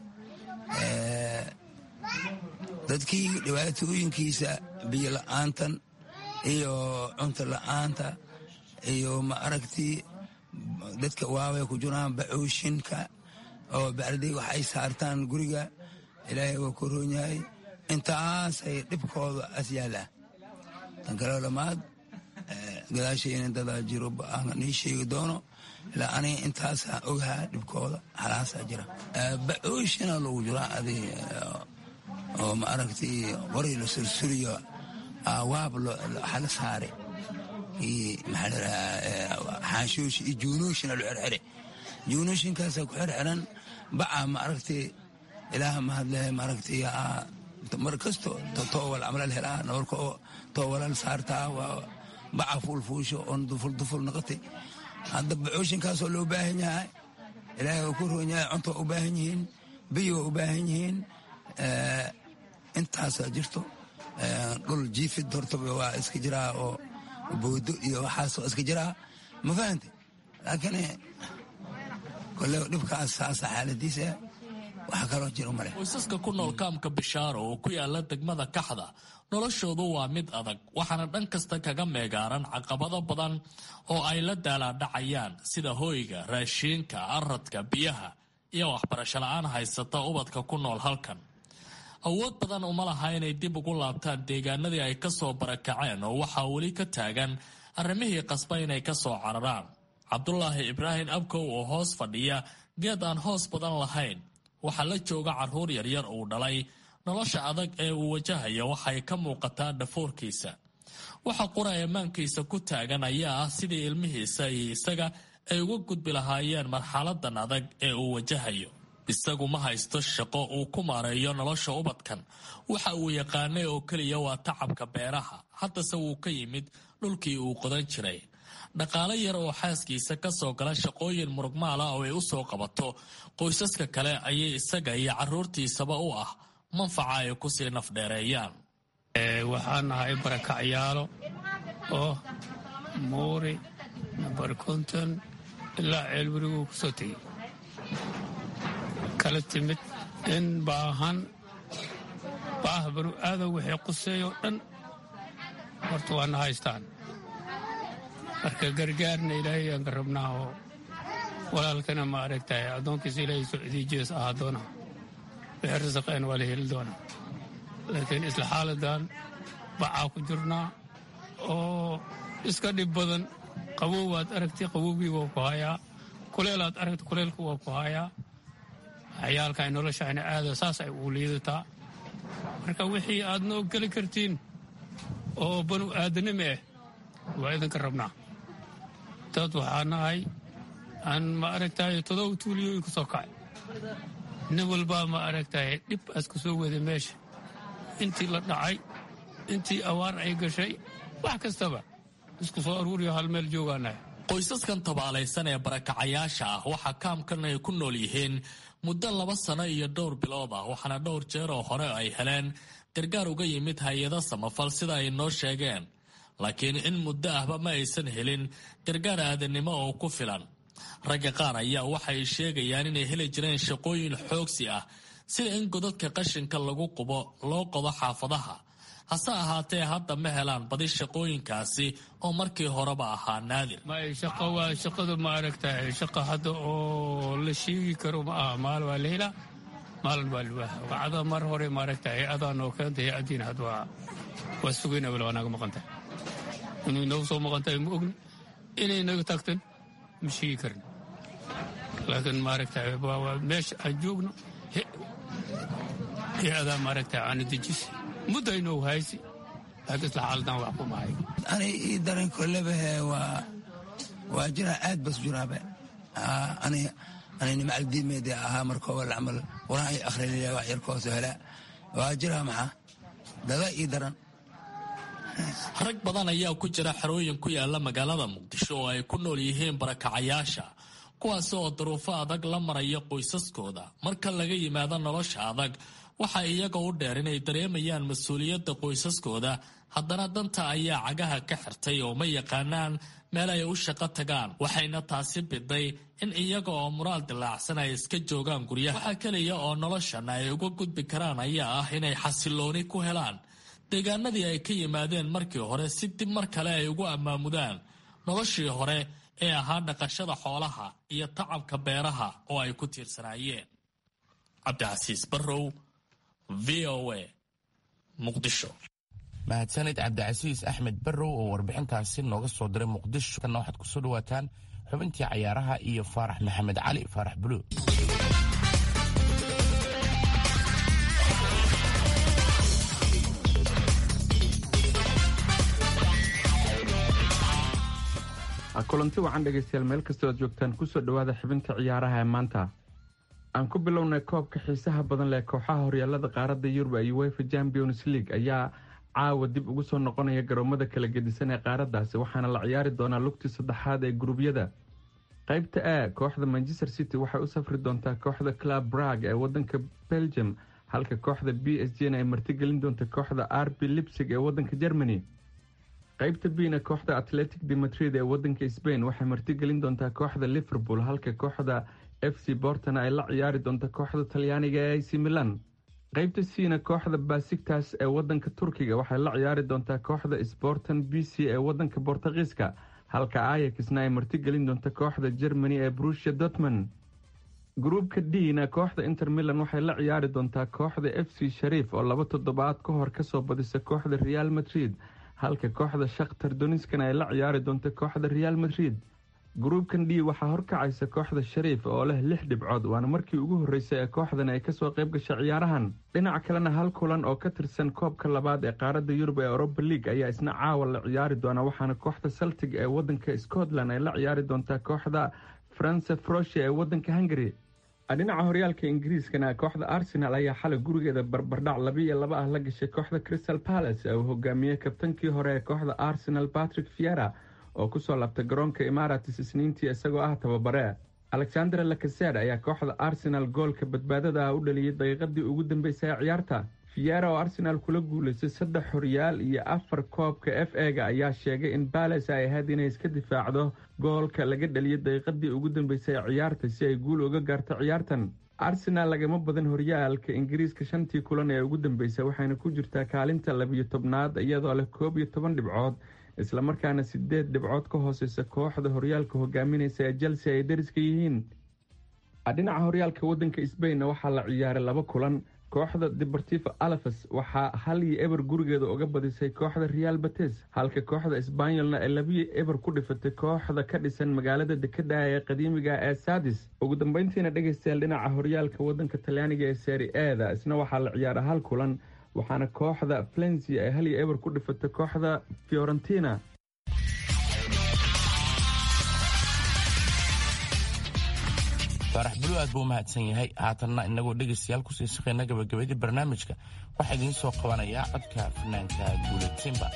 dadkii dhibaatooyinkiisa biyo la'aantan iyo cunto la'aanta iyo ma aragtii dadka waaway ku jiraan bacooshinka oo bacdi wax ay saartaan guriga ilaahay waa ku roon yahay intaasay dhibkooda as yaalaa tan kaleo dhammaad gadaashayna dadaa jiro aan nii sheegi doono ilaa aniga intaasaan ogahaa dhibkooda halaasaa jira bacoshina lagu jiraa adi oo ma aragtay qori la sursuriyo waab hala saare xaanshooshi iyo juunooshina lo xerxere juunooshinkaasaa ku xerxeran baca ma aragtay ilaaha mahadlehe ma aragtay mar kasto toowal camalal helaa noorka oo toowalal saartaa waa baca fuulfuusho oon duful duful noqotay hadda bacooshinkaasoo loo baahan yahay ilaahay oo ku roon yahay cunto waa u baahan yihiin biyo waa u baahan yihiin intaasaa jirto dhul jiifid hortaba waa iska jiraa oo boodo iyo waxaas waa iska jiraa ma fahante laakiin kole dhibkaas saasa xaaladiisa wax kaloo jiro male qoysaska ku nool kaamka bishaaro oo ku yaala degmada kaxda noloshoodu waa mid adag waxaana dhan kasta kaga meegaaran caqabado badan oo ay la daalaadhacayaan sida hoyga raashiinka aradka biyaha iyo waxbarasho la-aan haysata ubadka ku nool halkan awood badan uma laha inay dib ugu laabtaan deegaanadii ay ka soo barakaceen oo waxaa weli ka taagan arrimihii qasba inay ka soo cararaan cabdulaahi ibraahim abkow oo hoos fadhiya geed aan hoos badan lahayn waxaa la jooga carruur yaryar uu dhalay nolosha adag ee uu wajahaya waxay ka muuqataa dhafoorkiisa waxa qura ammaankiisa ku taagan ayaa ah sidii ilmihiisa iyo isaga ay uga gudbi lahaayeen marxaladan adag ee uu wajahayo isagu ma haysto shaqo uu ku maareeyo nolosha ubadkan waxa uu yaqaanay oo keliya waa tacabka beeraha haddase wuu ka yimid dhulkii uu qodan jiray dhaqaale yar oo xaaskiisa ka soo gala shaqooyin murugmaala oo ay u soo qabato qoysaska kale ayay isaga iyo carruurtiisaba u ah manfaca ay kusii nafdheereeyaan waxaan nahay barakacyaalo oo muuri nambar konton ilaa ceelweriguu ku soo tegey kala timid in baahan baah banu aadan waxay quseeyoo dhan horta waana haystaan marka gargaarna ilaahay aan ka rabnaa oo walaalkana ma aragtahay addoonkiisa ilaahay socdii jees ahaa doona wixii rasaqeen waa la heli doonaa laakiin isla xaaladan bacaa ku jirnaa oo iska dhib badan qabow waad aragtay qabowgii waa ku hayaa kuleelaad aragtay kuleelku waa ku hayaa waxyaalka ay noloshayna aada saas ay ugu liidataa marka wixii aad noo geli kartiin oo banu aadanimo ah waa idinka rabnaa dad waxaa nahay aan ma aragtahay todoba tuuliyooyin ka soo kacay nin walbaa ma aragtahay dhib aska soo wada meesha intii la dhacay intii awaar ay gashay wax kastaba isku soo aruuriyo hal meel joogaanahay qoysaskan tabaalaysan ee barakacayaasha ah waxaa kaamkan ay ku nool yihiin muddo laba sano iyo dhowr bilood ah waxaana dhowr jeer oo hore ay heleen gargaar uga yimid hay-ado samafal sida ay noo sheegeen laakiin in muddo ahba ma aysan helin gargaar aadanimo oo ku filan ragga qaar ayaa waxay sheegayaan inay heli jireen shaqooyin xoogsi ah sida in godadka qashinka lagu qubo loo qodo xaafadaha hase ahaatee hadda ma helaan badi shaqooyinkaasi oo markii horeba ahaa naadir may shaqo waa shaqadu ma aragtahay shaqa hadda oo la sheegi karo ma aha maal waa la helaa maalin baa liwaa wacada mar hore ma aragtahay adaa noo keentay adiina had waa waa sugayna wala waa naga maqantahay inuu inagu soo maqantahay ma ogni inay naga tagtan ma sheegi karin laakiin ma aragtahay waa meesha aan joogno he adaa ma aragtahay aana dejis muddo aynoo haysi laakiin isla xaaladan wax ku mahay ani ii daran kolebahe waa waa jiraa aad bas jiraabe ani anini macaldiimeedi ahaa markooba camal quraan ay akhriliya wax yarkooso hela waa jiraa maxaa dada ii daran rag badan ayaa ku jira xerooyin ku yaala magaalada muqdisho oo ay ku nool yihiin barakacayaasha kuwaas oo duruufo adag la maraya qoysaskooda marka laga yimaado nolosha adag waxa iyaga u dheer inay dareemayaan mas-uuliyadda qoysaskooda haddana danta ayaa cagaha ka xirtay oo ma yaqaanaan meel ay u shaqo tagaan waxayna taasi biday in iyaga oo muraal dilaacsan ay iska joogaan guryaha waxaa keliya oo noloshan ay uga gudbi karaan ayaa ah inay xasilooni ku helaan deegaanadii ay ka yimaadeen markii hore si dib mar kale ay ugu ammaamudaan noloshii hore ee ahaa dhaqashada xoolaha iyo tacabka beeraha oo ay ku tiirsanaayeen cabdicasiis barrow v o a muqdisho mahadsanid cabdicasiis axmed barrow oo warbixintaasi nooga soo diray muqdisho kana waxaad kusoo dhawaataan xubintii cayaaraha iyo faarax maxamed cali faarax buluug kulanti wacan dhegaystayaal meel kastoo aad joogtaan kusoo dhowaada xibinta ciyaaraha ee maanta aan ku bilownay koobka xiisaha badan leh kooxaha horyaalada qaaradda yurub iyo wefa champions league ayaa caawa dib ugu soo noqonaya garoomada kala gedisan ee qaaraddaasi waxaana la ciyaari doonaa lugtii saddexaad ee gurubyada qaybta a kooxda manchester city waxay u safri doontaa kooxda club brag ee wadanka belgium halka kooxda b s g na ay martigelin doonta kooxda r b lipsig ee wadanka germany qaybta bna kooxda atletic de madrid ee wadanka sbain waxay martigelin doontaa kooxda liverpool halka kooxda f c bortona ay la ciyaari doonta kooxda talyaaniga ee ac milan qaybta cna kooxda basigtas ee wadanka turkiga waxay la ciyaari doontaa kooxda sportan b c ee wadanka bortugiiska halka ayaxna ay martigelin doonta kooxda germany ee brusia dortmond gruubka dna kooxda inter milan waxay la ciyaari doontaa kooxda f c shariif oo laba toddobaad ka hor kasoo badisa kooxda real madrid halka kooxda shakhtar doniskan ay la ciyaari doonta kooxda real madrid gruubkan d waxaa horkacaysa kooxda shariif oo leh lix dhibcood waana markii ugu horreysay ee kooxdan ay kasoo qayb gashay ciyaarahan dhinaca kalena hal kulan oo ka tirsan koobka labaad ee qaaradda yurub ee europa league ayaa isna caawa la ciyaari doona waxaana kooxda celtic ee wadanka scotland ay la ciyaari doontaa kooxda france frosia ee wadanka hungary dhinaca horyaalka ingiriiskana kooxda arsenal ayaa xalay gurigeeda barbardhac labiiyo laba ah la gashay kooxda crystal palace ee uu hogaamiyey kabtankii hore ee kooxda arsenal patrick fiera oo kusoo labtay garoonka imaratis isniintii isagoo ah tababare alexander lakaser ayaa kooxda arsenal goolka badbaadada ah u dhaliyey daqiiqadii ugu dambeysay ee ciyaarta fiera oo arsenal kula guulaystay saddex horyaal iyo afar koobka f ega ayaa sheegay in bales ay ahayd inay iska difaacdo goolka laga dhaliyay daqiiqadii ugu dambeysay ee ciyaarta si ay guul uga gaarto ciyaartan arsenal lagama badan horyaalka ingiriiska shantii kulan ee ugu dambeysay waxayna ku jirtaa kaalinta labiyo tobnaad iyadoo leh koob iyo toban dhibcood islamarkaana sideed dhibcood ka hooseysa kooxda horyaalka hogaaminaysa ee chelsea ay dariska yihiin dhinaca horyaalka wadanka sbainna waxaa la ciyaaray laba kulan kooxda deportivo alafes waxaa hal iyo eber gurigeeda uga badisay kooxda real bates halka kooxda sbanyolna ay labiyo eber ku dhifatay kooxda ka dhisan magaalada dekada ee qadiimiga ee sadis ugu dambeyntiina dhegeystayaal dhinaca horyaalka wadanka talyaaniga ee seri eda isna waxaa la ciyaara hal kulan waxaana kooxda flensia ay hal iyo eber ku dhifatay kooxda fiorentina faarax bulu aad buu u mahadsan yahay haatanna inagoo dhegaystayaal kusii shaqeyna gabagabadii barnaamijka waxaa idiin soo qabanayaa codka fanaanka guuled simba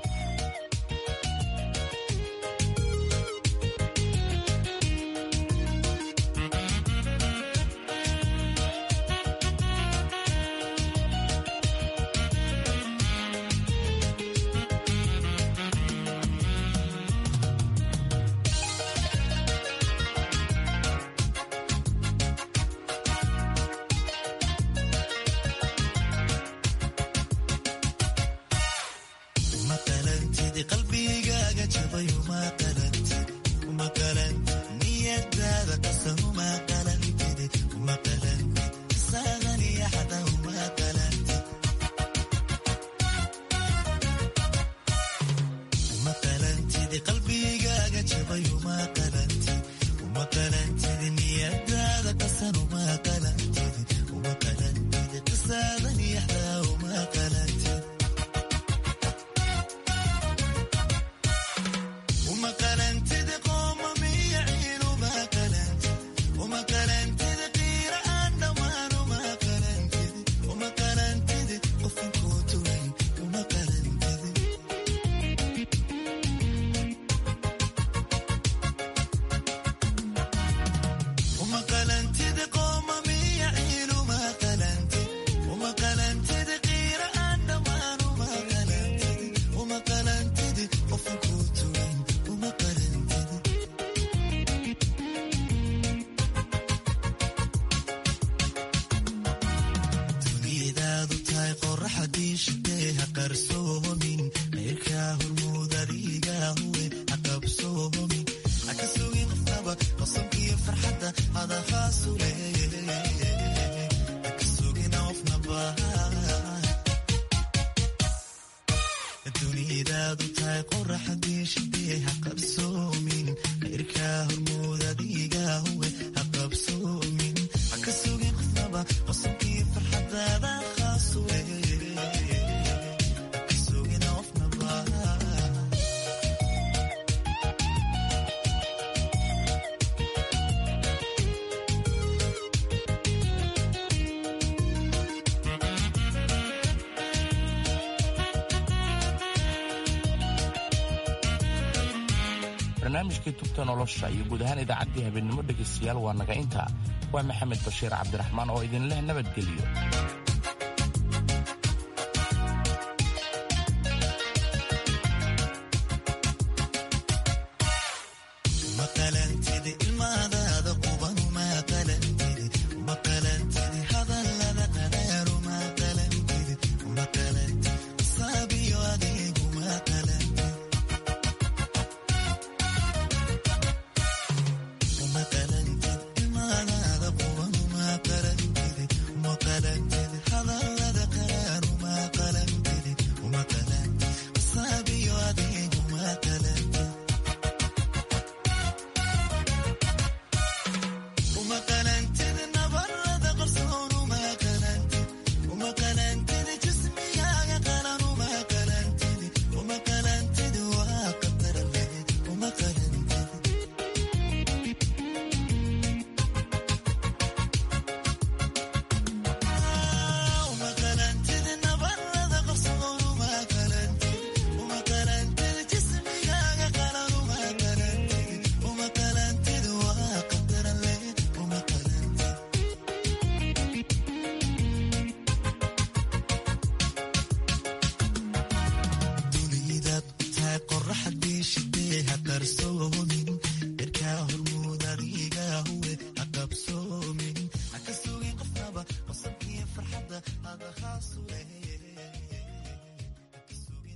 barnaamijkii tubta nolosha iyo guud ahaan idaacaddii habeennimo dhegaystayaal waa naga intaa waa maxamed bashiir cabdiraxmaan oo idin leh nabadgelyo